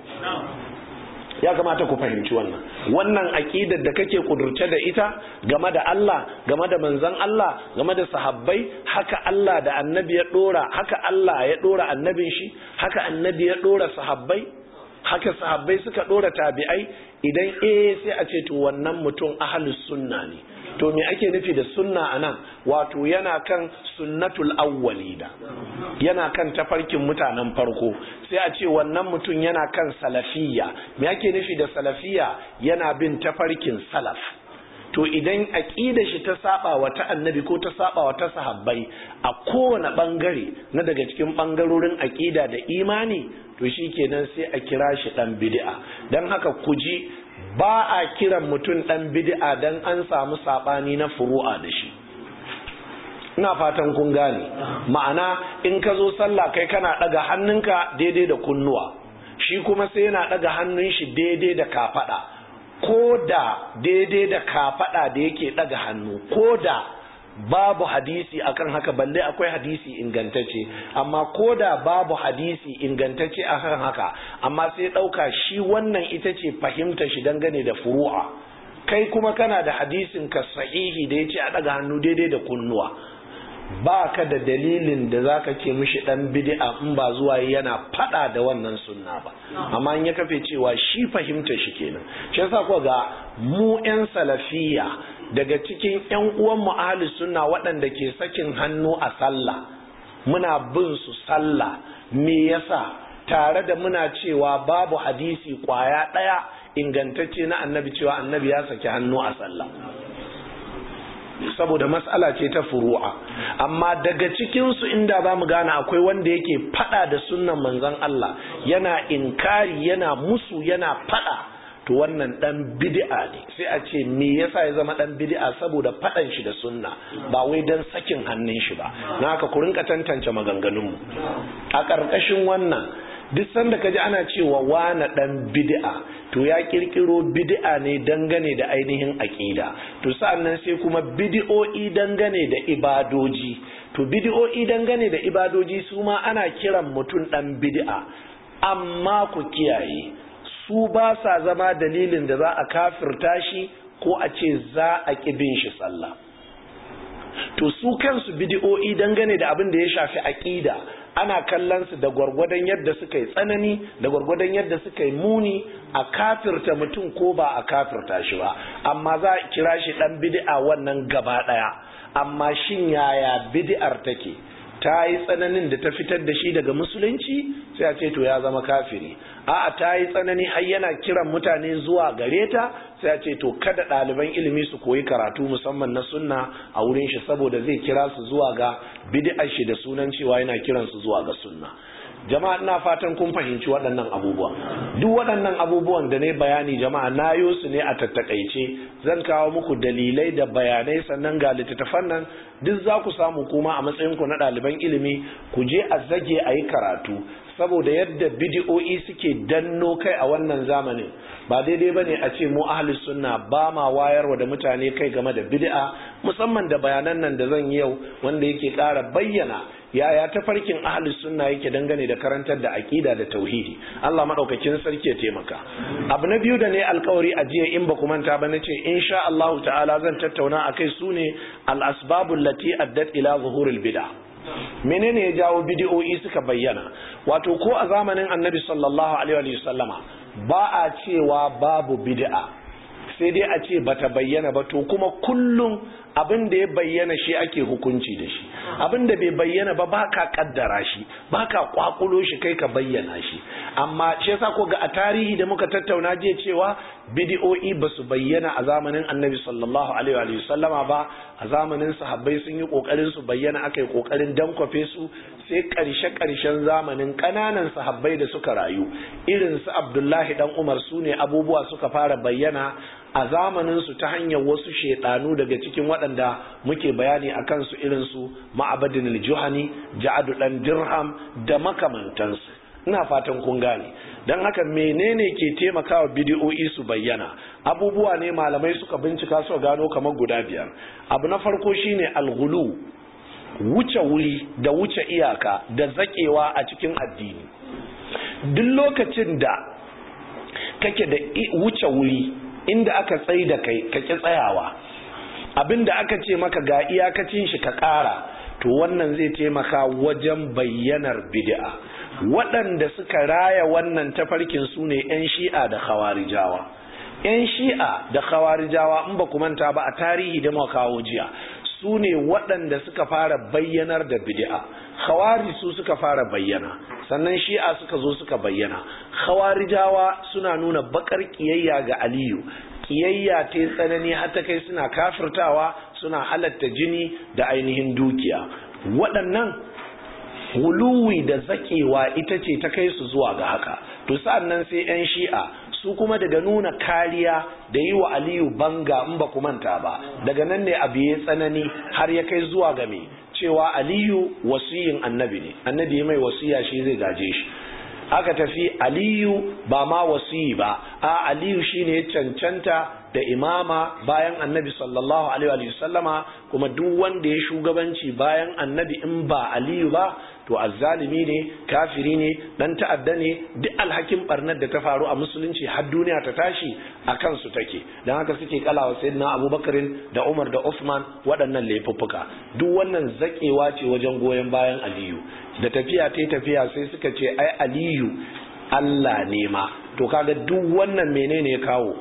ya kamata ku fahimci wannan wannan aqidar da kake kudurce da ita game da Allah game da manzon Allah game da sahabbai haka Allah da annabi ya dora haka Allah ya dora annabin shi haka annabi ya dora sahabbai haka sahabbai suka dora tabi'ai idan eh sai a ce to wannan mutum ahlus sunna ne to me ake nufi da sunna anan wato yana kan sunnatul awwalina yana kan tafarkin mutanen farko sai a ce wannan mutum yana kan salafiyya me ake nufi da salafiyya yana bin tafarkin salaf to idan aqida shi ta saba wa ta annabi ko ta saba wa ta sahabbai a kowane bangare na daga cikin bangarorin aqida da imani to shikenan sai a kira shi dan bid'a dan haka ku ji ba a kiran mutum ɗan bid'a dan an samu saɓani na furu'a da shi ina fatan kun gane ma'ana in ka zo sallah kai kana ɗaga hannunka daidai da kunnuwa shi kuma sai yana ɗaga hannun shi daidai da kafaɗa ko da daidai da kafaɗa da yake ɗaga hannu ko da babu hadisi akan haka balle akwai hadisi ingantacce amma ko da babu hadisi ingantacce akan haka amma sai ɗauka shi wannan ita ce fahimta shi dangane da furu'a kai kuma kana da hadisin ka sahihi da ya ce a ɗaga hannu daidai da kunnuwa ba ka da dalilin da za ka ce mishi ɗan bid'a in ba zuwa yana faɗa da wannan sunna ba amma in ya kafe cewa shi fahimta shi kenan shi yasa ko ga mu 'yan salafiya daga cikin 'yan uwanmu ahli sunna waɗanda ke sakin hannu a sallah muna bin su sallah me yasa tare da muna cewa babu hadisi kwaya ɗaya ingantacce na annabi cewa annabi ya saki hannu a sallah saboda matsala ce ta furu'a amma daga cikinsu inda za mu gane akwai wanda yake fada da sunnan manzon Allah yana inkari yana musu yana fada to wannan dan bid'a ne sai a ce me yasa ya zama dan bid'a saboda fadan shi da sunna ba wai dan sakin hannun shi ba na haka ku rinka tantance maganganun mu a karkashin wannan duk sanda kaji ana cewa wana dan bid'a to ya kirkiro bid'a ne dangane da ainihin aqida to sa'annan sai kuma bid'o'i dangane da ibadoji to bid'o'i dangane da ibadoji su ma ana kiran mutum dan bid'a amma ku kiyaye su ba sa zama dalilin da za a kafirta shi ko a ce za a bin shi sallah to su kansu bid'o'i dangane da abin da ya shafi aqida ana kallon su da gwargwadon yadda suka yi tsanani da gwargwadon yadda suka yi muni a kafirta mutum ko ba a kafirta shi ba amma za a kira shi dan bid'a wannan gaba daya amma shin yaya bid'ar take ta yi tsananin da ta fitar da shi daga musulunci sai a ce to ya zama kafiri a'a ta yi tsanani har yana kiran mutane zuwa gare ta sai a ce to kada ɗaliban ilimi su koyi karatu musamman na sunna a wurin shi saboda zai kira su zuwa ga bid'ar shi da sunan cewa yana kiran su zuwa ga sunna jama'a ina fatan kun fahimci waɗannan abubuwa duk waɗannan abubuwan da ne bayani jama'a na yi su ne a tattakaice zan kawo muku dalilai da bayanai sannan ga littattafan nan duk za ku samu kuma a matsayin ku na ɗaliban ilimi ku je a zage a yi karatu saboda yadda bidi'o'i suke danno kai a wannan zamanin ba daidai ba ne a ce mu ahli sunna ba ma wayarwa da mutane kai game da bid'a musamman da bayanan nan da zan yi yau wanda yake ƙara bayyana yaya tafarkin ahli sunna yake dangane da karantar da aqida da tauhidi Allah madaukakin sarki ya taimaka abu na biyu da ne alkawari a jiya in ba ku manta ba nace insha Allah ta'ala zan tattauna akai sune al asbabul lati addat ila zuhuril bid'a menene ya jawo bid'o'i suka bayyana wato ko a zamanin annabi sallallahu alaihi wa sallama ba a cewa babu bid'a sai dai a ce bata bayyana ba to kuma kullum abin da ya bayyana shi ake hukunci da shi abin da bai bayyana ba baka kaddara shi baka kwakulo shi kai ka bayyana shi amma shi yasa ko ga a tarihi da muka tattauna jiya cewa bidi'o'i ba su bayyana a zamanin annabi sallallahu alaihi wa sallama ba a zamanin sahabbai sun yi kokarin su bayyana aka yi kokarin dankwafe su sai karshe karshen zamanin kananan sahabbai da suka rayu irin su abdullahi dan umar su ne abubuwa suka fara bayyana a zamanin su ta hanyar wasu shedanu daga cikin waɗanda muke bayani a kansu irin su ma'abadin al-juhani ja'adu dan dirham da makamantansu ina fatan kun gane don haka menene ke taimakawa bidiyo'i su bayyana abubuwa ne malamai suka bincika su gano kamar guda biyar abu na farko shine alghulu wuce wuri da wuce iyaka da zakewa a cikin addini duk lokacin da kake da wuce wuri inda aka tsayi da kai kake tsayawa abinda aka ce maka ga iyakacin shi ka ƙara to wannan zai taimaka wajen bayyanar bid'a waɗanda suka raya wannan tafarkin su ne 'yan shi'a da khawarijawa 'yan shi'a da khawarijawa in ba ku manta ba a tarihi da muka kawo jiya su ne waɗanda suka fara bayyanar da bid'a khawari su suka fara bayyana sannan shi'a suka zo suka bayyana khawarijawa suna nuna bakar kiyayya ga aliyu kiyayya ta tsanani har ta kai suna kafirtawa suna halatta jini da ainihin dukiya waɗannan huluwi da zakewa ita ce ta kai su zuwa ga haka to sa'an nan sai 'yan shi'a su kuma daga nuna kariya da yi wa aliyu banga in ba manta ba daga nan ne abu ya tsanani har ya kai zuwa ga me cewa aliyu wasiyin annabi ne annabi mai wasiya shi zai gaje shi aka tafi aliyu ba ma wasiyi ba a aliyu shine cancanta da imama bayan annabi sallallahu alaihi wa sallama kuma duk wanda ya shugabanci bayan annabi in ba aliyu ba to azzalimi ne kafiri ne dan ta'adda ne duk alhakin barnar da ta faru a musulunci har duniya ta tashi a kansu take don haka suke kalawa sayyidina abubakarin da umar da usman waɗannan laifuffuka duk wannan zakewa ce wajen goyon bayan aliyu da tafiya ta tafiya sai suka ce ai aliyu allah ne ma to kaga duk wannan menene ya kawo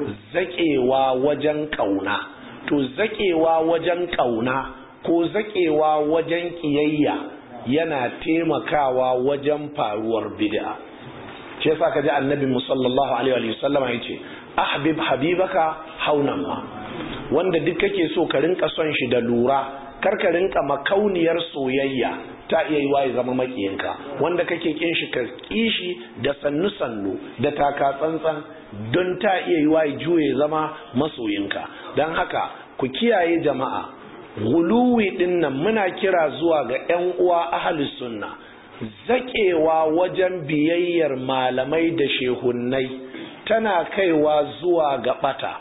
zakewa wajen kauna to zakewa wajen kauna ko zakewa wajen kiyayya yana taimakawa wajen faruwar bid'a shi yasa kaji annabi sallallahu alaihi wa sallama yace ahbib habibaka haunan ma wanda duk kake so ka rinka son shi da lura kar ka rinka makauniyar soyayya ta iya yi ya zama makiyinka wanda kake kin shi ka kishi da sannu sannu da taka tsantsan don ta iya yi ya juye zama masoyinka don haka ku kiyaye jama'a guluwi din nan muna kira zuwa ga 'yan uwa ahli sunna zakewa wajen biyayyar malamai da shehunnai tana kaiwa zuwa ga bata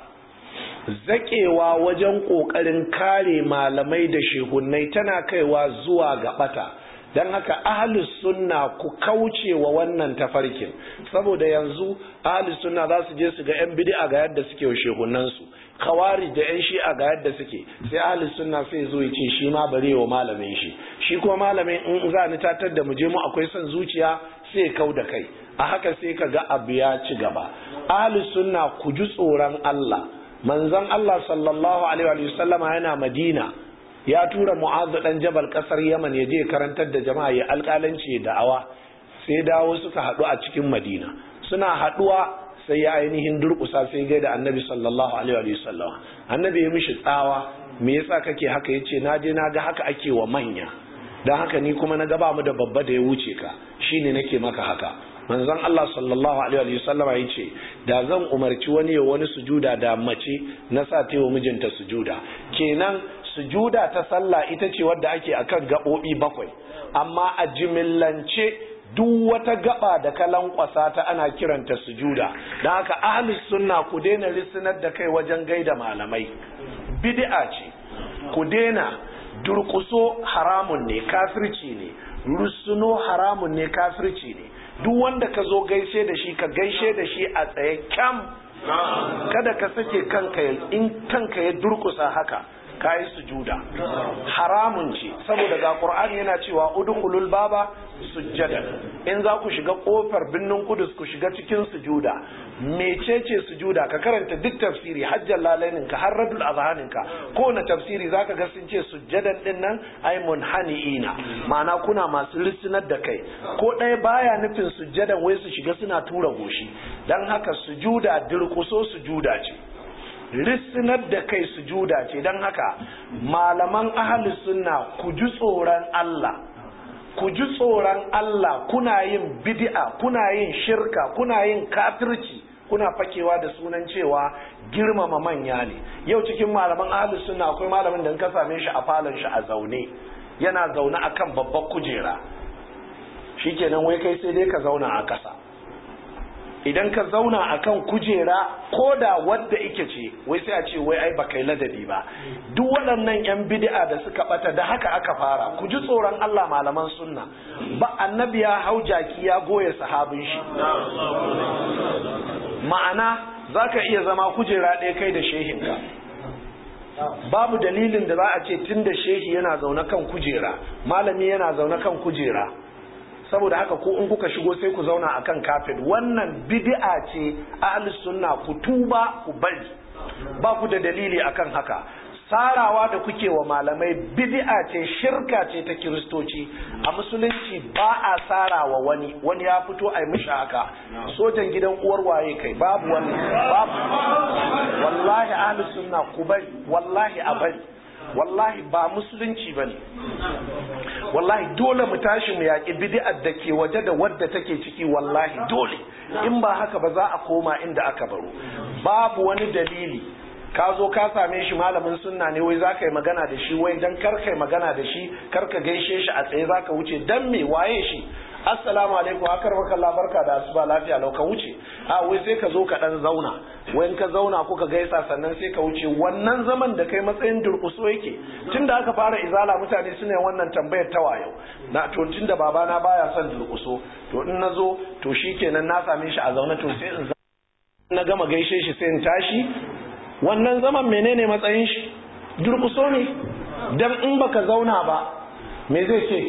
zakewa wajen ƙoƙarin kare malamai da shehunnai tana kaiwa zuwa ga bata don haka ahalus sunna ku kauce wa wannan tafarkin saboda yanzu ahalus sunna za su je su ga 'yan bid'a ga yadda suke wa shehunansu kawari da 'yan shi'a ga yadda suke sai ahalus sunna sai zo ya ce shi ma bare wa malamin shi shi kuma malamin in za ni tatar da mu je mu akwai son zuciya sai kau da kai a haka sai ka ga abu ya ci gaba ahalus sunna ku ji tsoron Allah manzon Allah sallallahu alaihi wa sallama yana Madina ya tura mu'azu dan jabal kasar yaman ya je karantar da jama'a ya alƙalanci da awa sai dawo suka haɗu a cikin madina suna haɗuwa sai ya ainihin durƙusa sai gaida annabi sallallahu alaihi wa sallam annabi ya mishi tsawa me yasa kake haka yace na je na ga haka ake wa manya dan haka ni kuma na gaba mu da babba da ya wuce ka shine nake maka haka manzon Allah sallallahu alaihi wa sallam ya ce da zan umarci wani ya wani sujuda da mace na sa ta wa mijinta sujuda kenan sujuda ta sallah ita ce wadda ake akan gaɓoɓi bakwai amma a jimillance duk wata gaba da ka lankwasa ta ana kiranta sujuda don haka ahlus sunna ku daina lissinar da kai wajen gaida malamai bid'a ce ku daina durkuso haramun ne kafirci ne rusuno haramun ne kafirci ne duk wanda ka zo gaishe da shi ka gaishe da shi a tsaye kyam kada ka sake kanka in kanka ya durkusa haka kayi sujuda haramun ce saboda ga qur'ani yana cewa udkhulul baba sujjada in za ku shiga kofar binnin kudus ku shiga cikin sujuda mecece sujuda ka karanta duk tafsiri hajjan lalainin ka har radul azhanin ka ko na tafsiri zaka ga sun ce sujjadan din nan ay munhaniina ma'ana kuna masu lissinar da kai ko ɗaya baya nufin sujjadan wai su shiga suna tura goshi dan haka sujuda dirkuso sujuda ce lissinar da kai sujuda ce don haka malaman ahalus sunna ku ji tsoron Allah ku ji tsoron Allah kuna yin bid'a kuna yin shirka kuna yin kafirci kuna fakewa da sunan cewa girmama manya ne yau cikin malaman ahalus sunna akwai malamin da in ka same shi a falon shi a zaune yana zaune akan babbar kujera shikenan wai kai sai dai ka zauna a kasa idan ka zauna akan kujera ko da wadda ike ce wai sai a ce wai ai baka yi ladabi ba duk waɗannan yan bid'a da suka bata da haka aka fara ku ji tsoron Allah malaman sunna ba annabi ya hau jaki ya goye sahabin shi ma'ana zaka iya zama kujera ɗaya kai da shehinka babu dalilin da za a ce tun da shehi yana zaune kan kujera malami yana zaune kan kujera saboda haka ko in kuka shigo sai ku zauna akan kafet wannan bid'a ce ahlus sunna ku tuba ku bari ba ku da dalili akan haka sarawa da kuke wa malamai bid'a ce shirka ce ta kiristoci a musulunci ba a sarawa wani wani ya fito a yi mishi haka sojan gidan uwar waye kai babu wani babu wallahi ahlus sunna ku bari wallahi a bari wallahi ba musulunci ba ne wallahi dole mu tashi mu yaƙi bid'ar da ke waje da wadda take ciki wallahi dole in ba haka ba za a koma inda aka baro babu wani dalili ka zo ka same shi malamin sunna ne wai zaka yi magana da shi wai dan kar kai magana da shi kar ka gaishe shi a tsaye zaka wuce dan me waye shi assalamu alaikum akar maka Allah barka da asuba lafiya lau ka wuce a wai sai ka zo ka dan zauna wai in ka zauna kuka gaisa sannan sai ka wuce wannan zaman da kai matsayin durkuso yake tunda aka fara izala mutane suna wannan tambayar ta wayo na to tunda babana baya son durkuso to in na zo to shikenan na same shi a zaune to sai in na gama gaishe shi sai in tashi wannan zaman menene matsayin shi durkuso ne dan in baka zauna ba me zai ce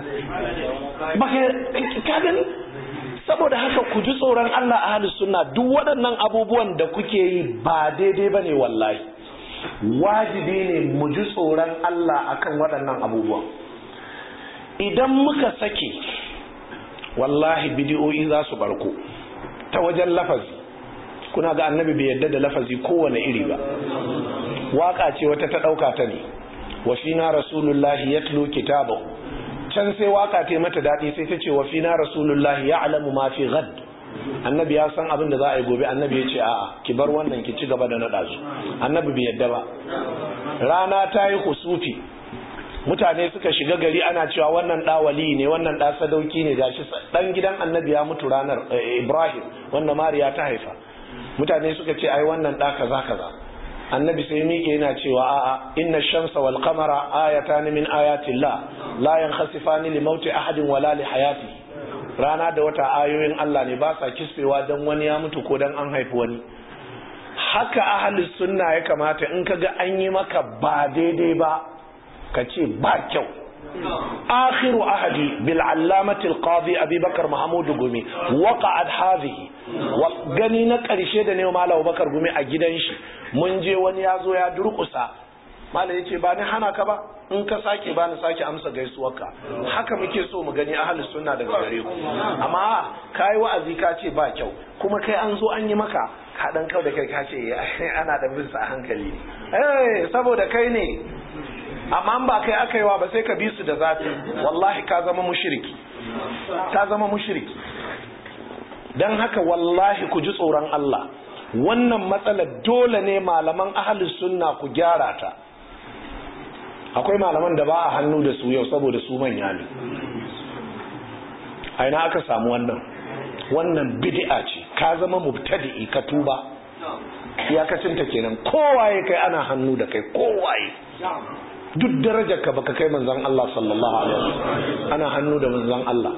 ka gani saboda haka ku ji tsoron Allah a halin suna duk waɗannan abubuwan da kuke yi ba daidai ba ne wallahi wajibi ne mu ji tsoron Allah akan waɗannan abubuwan idan muka sake wallahi bidiyoyi za su barko ta wajen lafazi kuna ga annabi bai yadda da lafazi kowane iri ba waka ce wata ta ɗauka ta ne wa fina rasulullahi yatlu kitabahu can sai waka ta mata daɗi sai ta ce wa fina rasulullahi ya'lamu ma fi ghad annabi ya san abin da za a yi gobe annabi ya ce a'a ki bar wannan ki ci gaba da naɗa su annabi bai yadda ba rana ta yi kusufi mutane suka shiga gari ana cewa wannan ɗa wali ne wannan ɗa sadauki ne gashi ɗan gidan annabi ya mutu ranar ibrahim wanda mariya ta haifa mutane suka ce ai wannan ɗa kaza kaza annabi sai miƙe yana cewa a'a inna shamsa wal qamara ayatan min ayatillah la yankhasifani li mauti ahadin wala li hayati rana da wata ayoyin Allah ne ba sa kispewa dan wani ya mutu ko dan an haifi wani haka ahlus sunna ya kamata in kaga an yi maka ba daidai ba ka ce ba kyau akhiru ahadi bil allamati al qadi abubakar mahmud gumi waqa'at hadhihi gani na karshe da ne malam abubakar gumi a gidan shi mun je wani ya zo ya durkusa malam yace ba ni hana ka ba in ka sake ba ni sake amsa gaisuwarka haka muke so mu gani ahlus sunna daga gare ku amma kai wa'azi ka ce ba kyau kuma kai an zo an yi maka ka dan kau da kai ka ce ana da bin sa a hankali eh saboda kai ne amma ba kai aka yi wa ba sai ka bi su da zafi wallahi ka zama mushriki ka zama mushriki dan haka wallahi ku ji tsoron Allah wannan matsalar dole ne malaman ahlus sunna ku gyara ta akwai malaman da ba a hannu da su yau saboda su manya ne a ina aka samu wannan wannan bid'a ce ka zama mubtadi'i ka tuba iyakacinta kenan kowaye kai ana hannu da kai kowaye duk darajar ka baka kai manzon Allah sallallahu alaihi wasallam ana hannu da manzon Allah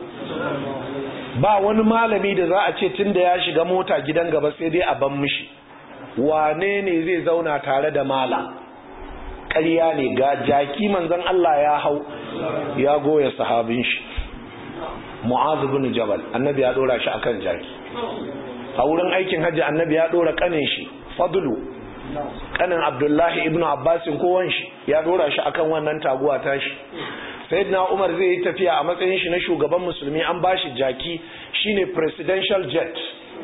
ba wani malami da za a ce tunda ya shiga mota gidan gaba sai dai a ban mishi wane ne zai zauna tare da mala ƙarya ne ga jaki manzon Allah ya hau ya goya sahabin shi Mu'az bin Jabal annabi ya dora shi akan jaki a wurin aikin hajji annabi ya dora kanin shi Fadlu kanin Abdullahi ibn Abbasin kowan shi ya dora shi akan wannan taguwa tashi sayyidina Umar zai yi tafiya a matsayin shi na shugaban musulmi an bashi jaki shine presidential jet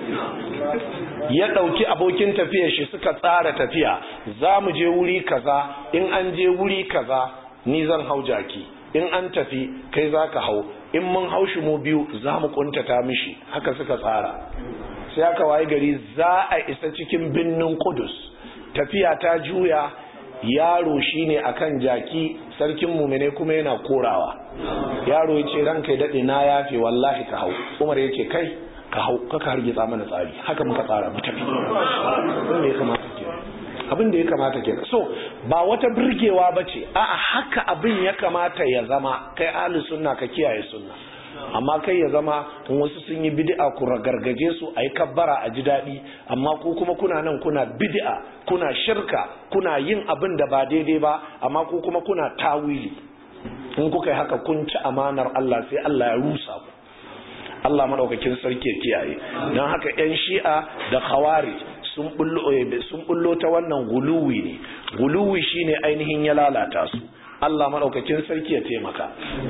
ya ɗauki abokin tafiyar shi suka tsara tafiya za mu je wuri kaza in an je wuri kaza ni zan hau jaki in an tafi kai za ka hau in mun hau shi mu biyu za mu kuntata mishi haka suka tsara sai aka waye gari za a isa cikin birnin kudus tafiya ta juya yaro shine akan jaki sarkin mumine kuma yana korawa yaro ya ce ranka ya daɗe na yafe wallahi ka hau umar ya ce kai ka hau kaka hargitsa mana tsari haka muka tsara mu tafi abin da ya kamata kenan abin da ya kamata kenan so ba wata birgewa ba ce a'a haka abin ya kamata ya zama kai ahli sunna ka kiyaye sunna amma kai ya zama in wasu sun yi bid'a ku ragargaje su a yi kabbara a ji daɗi amma ku kuma kuna nan kuna bid'a kuna shirka kuna yin abin da ba daidai ba amma ku kuma kuna tawili in kuka yi haka kun ci amanar Allah sai Allah ya rusa ku Allah madaukakin sarki ya kiyaye don haka yan shi'a da khawari sun bullo sun bullo ta wannan guluwi ne guluwi shine ainihin ya lalata su Allah madaukakin sarki ya taimaka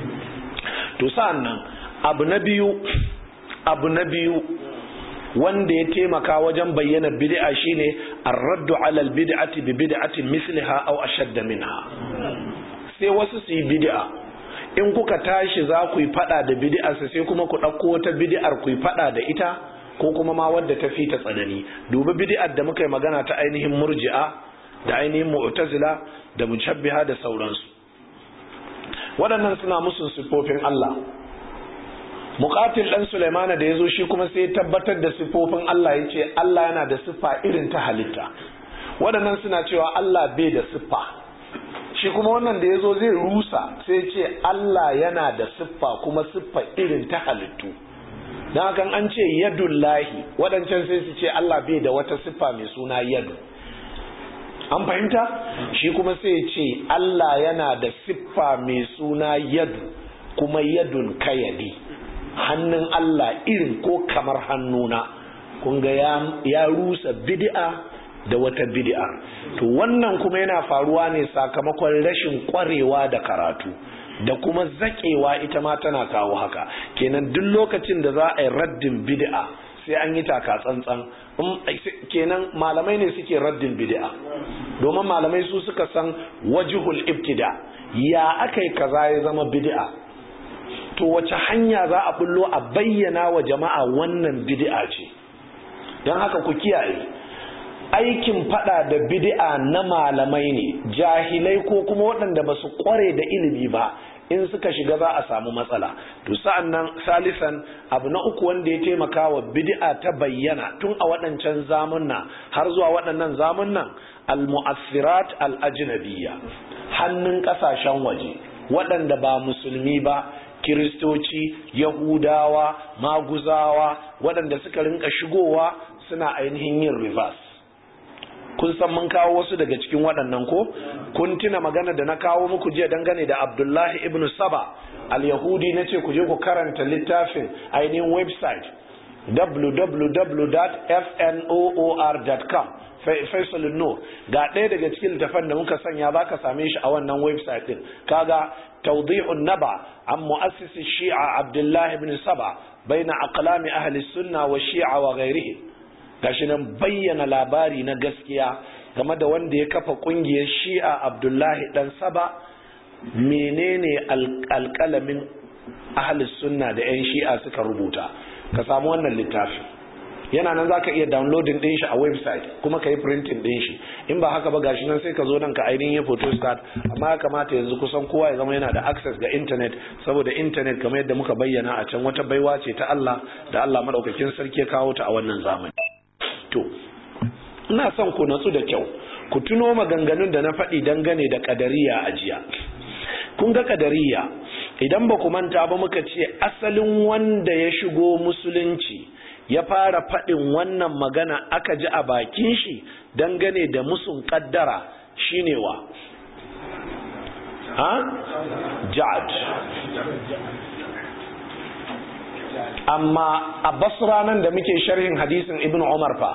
to sa'annan abu na biyu abu na biyu wanda ya taimaka wajen bayyana bid'a shine ar-raddu 'ala al-bid'ati bi bid'atin misliha aw ashadda minha sai wasu su yi bid'a in kuka tashi za ku yi fada da bid'ar sai kuma ku ɗauko wata bid'ar ku yi fada da ita ko kuma ma wadda ta fi ta tsanani dubi bid'ar da muka yi magana ta ainihin murji'a da ainihin mu'tazila da mushabbiha da sauransu waɗannan suna musun siffofin Allah muqatil dan Sulaimana da yazo shi kuma sai tabbatar da siffofin Allah yace Allah yana da siffa irin ta halitta waɗannan suna cewa Allah bai da siffa shi kuma wannan da ya zo zai rusa sai ce Allah yana da siffa kuma siffa irin ta halittu don haka an ce yadullahi waɗancan sai su ce Allah bai da wata siffa mai suna yadu an fahimta shi kuma sai ce Allah yana da siffa mai suna yadu kuma yadun kayadi hannun Allah irin ko kamar hannuna kun ga ya rusa bid'a da wata bid'a to wannan kuma yana faruwa ne sakamakon rashin kwarewa da karatu da kuma zaƙewa ita ma tana kawo haka kenan duk lokacin da za a yi raddin bid'a sai an yi taka tsantsan kenan malamai ne suke raddin bid'a domin malamai su suka san wajihul ibtida ya aka yi kaza ya zama bid'a to wace hanya za a bullo a bayyana wa jama'a wannan bid'a ce don haka ku kiyaye aikin fada da bid'a na malamai ne jahilai ko kuma waɗanda ba su kware da ilimi ba in suka shiga za a samu matsala to sa'an nan salisan abu na uku wanda ya taimaka wa bid'a ta bayyana tun a waɗancan zamunna har zuwa waɗannan zamunnan al-mu'assirat al-ajnabiyya hannun ƙasashen waje waɗanda ba musulmi ba kiristoci yahudawa maguzawa waɗanda suka rinka shigowa suna ainihin yin reverse kun san mun kawo wasu daga cikin waɗannan ko kun tuna magana da na kawo muku jiya dangane da abdullahi ibn saba al-yahudi na ce ku je ku karanta littafin ainihin website www.fnoor.com faisal nur ga ɗaya daga cikin littafan da muka sanya za ka same shi a wannan website din kaga tawdihun naba an mu'assisi shi'a abdullahi ibn saba baina aqlami ahli sunna wa shi'a wa ghairihi gashi nan bayyana labari na gaskiya game da wanda ya kafa kungiyar shi'a abdullahi dan saba menene alƙalamin ahli sunna da 'yan shi'a suka rubuta ka samu wannan littafin yana nan zaka iya downloading din shi a website kuma ka yi printing din shi in ba haka ba gashi nan sai ka zo nan ka ainihin photo start amma ya kamata yanzu kusan kowa ya zama yana da access ga internet saboda internet kamar yadda muka bayyana a can wata baiwa ce ta Allah da Allah madaukakin sarki ya kawo ta a wannan zamani to ina son ku natsu da kyau ku tuno maganganun da na faɗi dangane da kadariya a jiya kun ga kadariya idan ba ku manta ba muka ce asalin wanda ya shigo musulunci ya fara faɗin wannan magana aka ji a bakin shi dangane da musun kaddara shine wa ha ja'ad amma a basra nan da muke sharhin hadisin ibn umar fa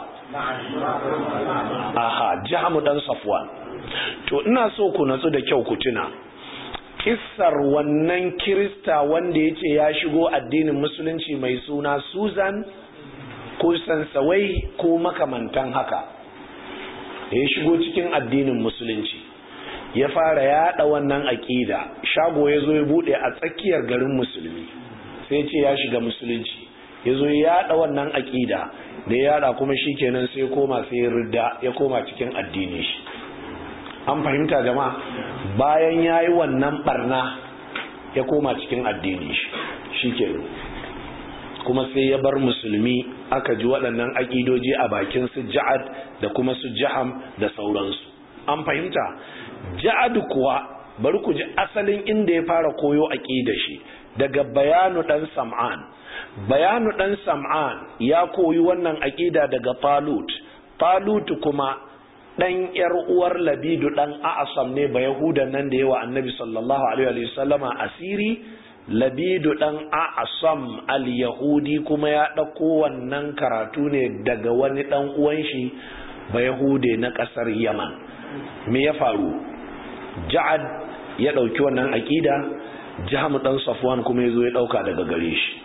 aha jahamu dan safwan to ina so ku natsu da kyau ku tuna kissar wannan kirista wanda ya ce ya shigo addinin musulunci mai suna susan ko sansawai ko makamantan haka da ya shigo cikin addinin musulunci ya fara yada wannan aƙida shago ya zo ya bude a tsakiyar garin musulmi sai ce ya shiga musulunci ya zo ya yada wannan aƙida da ya yada kuma shi kenan sai koma sai ya rida ya koma cikin addini shi an fahimta jama'a bayan ya yi wannan barna ya koma cikin addini shi shi kenan kuma sai ya bar musulmi aka ji waɗannan aƙidoji a bakin su ja'ad da kuma su jaham da sauransu an fahimta ja'ad kuwa bari ku ji asalin inda ya fara koyo aƙida shi daga bayanu ɗan sam'an bayanu ɗan sam'an ya koyi wannan aƙida daga talut talut kuma ɗan ‘yar uwar labidu ɗan a'asam ne ba yahudan nan da yawa annabi sallallahu alaihi wasallama asiri labidu ɗan a'asam al-yahudi kuma ya ɗauko wannan karatu ne daga wani ɗan uwan shi ba yahude na ƙasar yaman me ya faru ja'ad ya ɗauki wannan aƙida jahamu ɗan safwan kuma ya zo ya ɗauka daga gare shi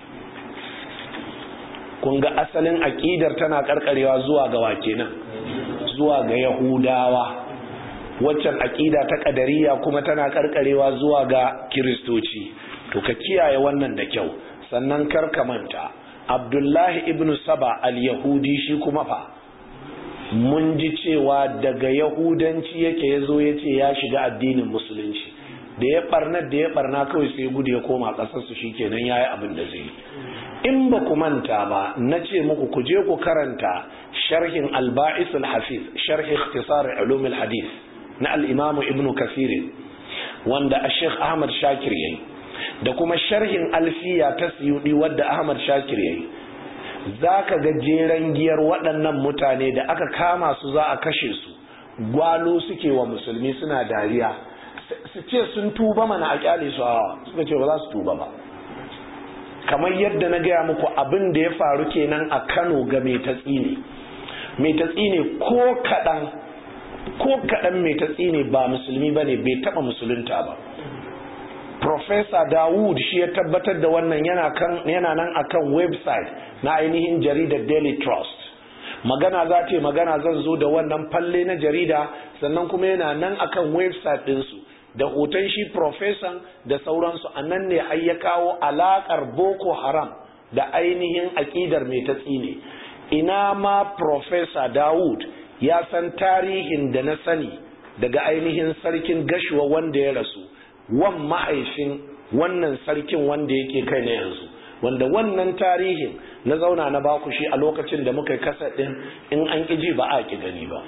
kun ga asalin aƙidar tana ƙarƙarewa zuwa ga wake nan zuwa ga yahudawa waccan aƙida ta ƙadariya kuma tana ƙarƙarewa zuwa ga kiristoci to ka kiyaye wannan da kyau sannan kar ka manta abdullahi ibn saba al-yahudi shi kuma fa mun ji cewa daga yahudanci yake ya zo ya ce ya shiga addinin musulunci da ya barna da ya barna kawai sai gudu ya koma ƙasarsu shi kenan ya yi abin da zai in ba ku manta ba na ce muku ku je ku karanta sharhin alba'is al-hafiz sharhi ikhtisar ulum al-hadith na al-imam ibn kasir wanda a sheikh ahmad shakir yayi da kuma sharhin alfiya ta siyudi wadda ahmad shakir yayi za ka ga jeren giyar waɗannan mutane da aka kama su za a kashe su gwalo suke wa musulmi suna dariya su ce sun tuba mana a kyale su a suka ce ba za su tuba ba kamar yadda na gaya muku abin da ya faru kenan a kano ga mai tatsi ne mai tatsi ne ko kaɗan ko kaɗan mai tatsi ne ba musulmi ba ne bai taɓa musulunta ba Professor Dawud shi ya tabbatar da wannan yana kan yana nan akan website na ainihin jaridar Daily Trust magana za ta yi magana zan zo da wannan falle na jarida sannan kuma yana nan akan website ɗinsu da hoton shi profesan da sauransu a nan ne har ya kawo alaƙar boko haram da ainihin aƙidar mai ta tsine ina ma profesa dawud ya san tarihin da na sani daga ainihin sarkin gashuwa wanda ya rasu wan mahaifin wannan sarkin wanda yake kai na yanzu wanda wannan tarihin na zauna na baku shi a lokacin da muka kasa din in an ƙiji ba a ƙi gani ba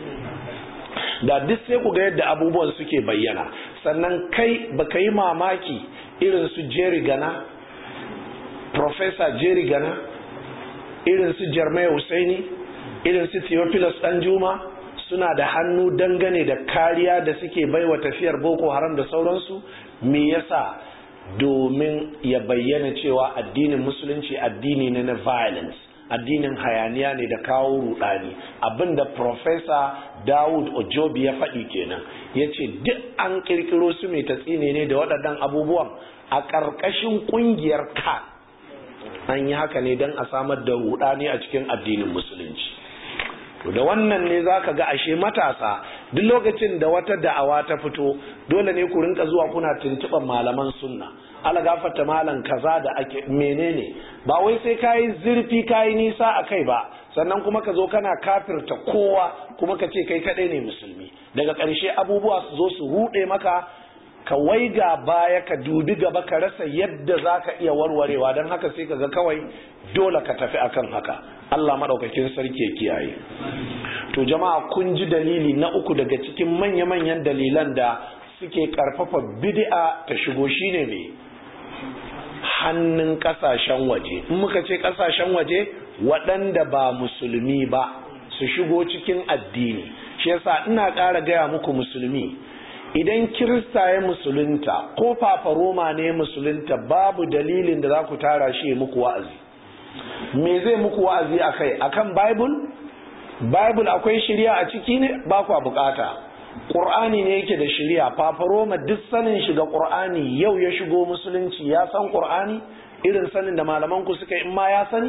da duk sai ku ga yadda abubuwan suke bayyana sannan kai baka yi mamaki irin su jerry gana professor jerry gana irin su jarmai husaini irin su theophilus danjuma suna da hannu dangane da kariya da suke baiwa tafiyar boko haram da sauransu me yasa domin ya bayyana cewa addinin musulunci addini ne na violence addinin hayaniya ne da kawo rudani abinda professor Dawud Ojobi ya faɗi kenan ya ce duk an kirkiro su mai tatsine ne da waɗannan abubuwan a ƙarƙashin ƙungiyar ka an yi haka ne don a samar da rudani a cikin addinin musulunci da wannan ne za ka ga ashe matasa duk lokacin da wata da'awa ta fito dole ne ku rinka zuwa kuna tuntuɓar malaman sunna ala gafarta malam kaza da ake menene ba wai sai kayi zurfi kayi nisa a kai ba sannan kuma ka zo kana kafirta kowa kuma ka ce kai kaɗai ne musulmi daga ƙarshe abubuwa su zo su ruɗe maka ka waiga baya ka dubi gaba ka rasa yadda za ka iya warwarewa don haka sai ka ga kawai dole ka tafi akan haka Allah maɗaukakin sarki ya kiyaye to jama'a kun ji dalili na uku daga cikin manya-manyan dalilan da suke karfafa bid'a ta shigo shine me hannun kasashen waje in muka ce kasashen waje waɗanda ba musulmi ba su shigo cikin addini shi yasa ina ƙara gaya muku musulmi idan kirista ya musulunta ko fafaroma ne musulunta babu dalilin da za ku tara shi ya muku wa'azi me zai muku wa'azi akai akan bible bible akwai shirya a ciki ne ba kwa bukata ƙur'ani ne yake da shirya fafaroma duk sanin shiga ƙur'ani yau ya shigo musulunci ya san ƙur'ani irin sanin da malaman ku suka in ma ya sani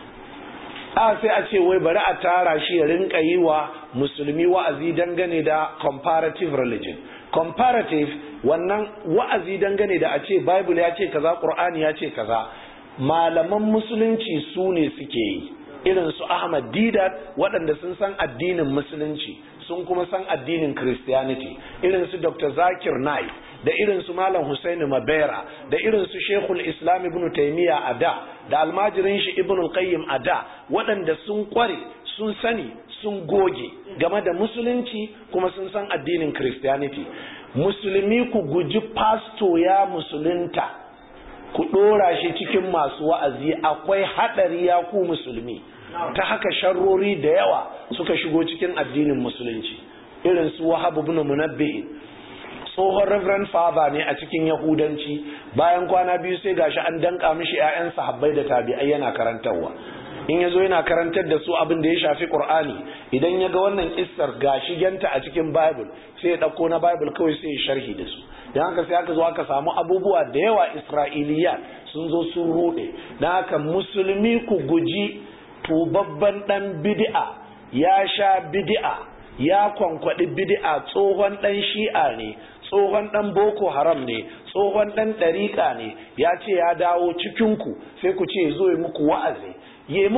a sai a ce wai bari a tara shi ya rinka yi wa musulmi wa'azi dangane da comparative religion comparative wannan wa'azi dangane da a ce bible ya ce kaza ƙur'ani ya ce kaza malaman musulunci su ne suke yi irin su Ahmad Didat waɗanda sun san addinin musulunci sun kuma san addinin Christianity irin su Dr. Zakir Naik da irin su Malam Hussein Mabera da irin su Sheikhul Islam Ibn Taymiyyah a da da almajirin shi Ibn Qayyim a da waɗanda sun kware sun sani sun goge game da musulunci kuma sun san addinin Christianity musulmi ku guji pasto ya musulunta ku ɗora shi cikin masu wa'azi akwai haɗari ya ku musulmi ta haka sharrori da yawa suka shigo cikin addinin musulunci irin su wahab ibn munabbih tsohon reverend father ne a cikin yahudanci bayan kwana biyu sai gashi an danka mishi ƴaƴan sahabbai da tabi'ai yana karantarwa in yazo yana karantar da su abin da ya shafi qur'ani idan ya ga wannan kissar gashi ganta a cikin bible sai ya dauko na bible kawai sai ya sharhi da su dan haka sai aka zo aka samu abubuwa da yawa isra'iliya sun zo sun rude dan haka musulmi ku guji tubabban dan bid'a ya sha bid'a ya kwankwadi bid'a tsohon dan shi'a ne tsohon dan boko haram ne tsohon dan ɗariƙa ne ya ce ya dawo cikinku sai ku ce zo yi muku wa'azi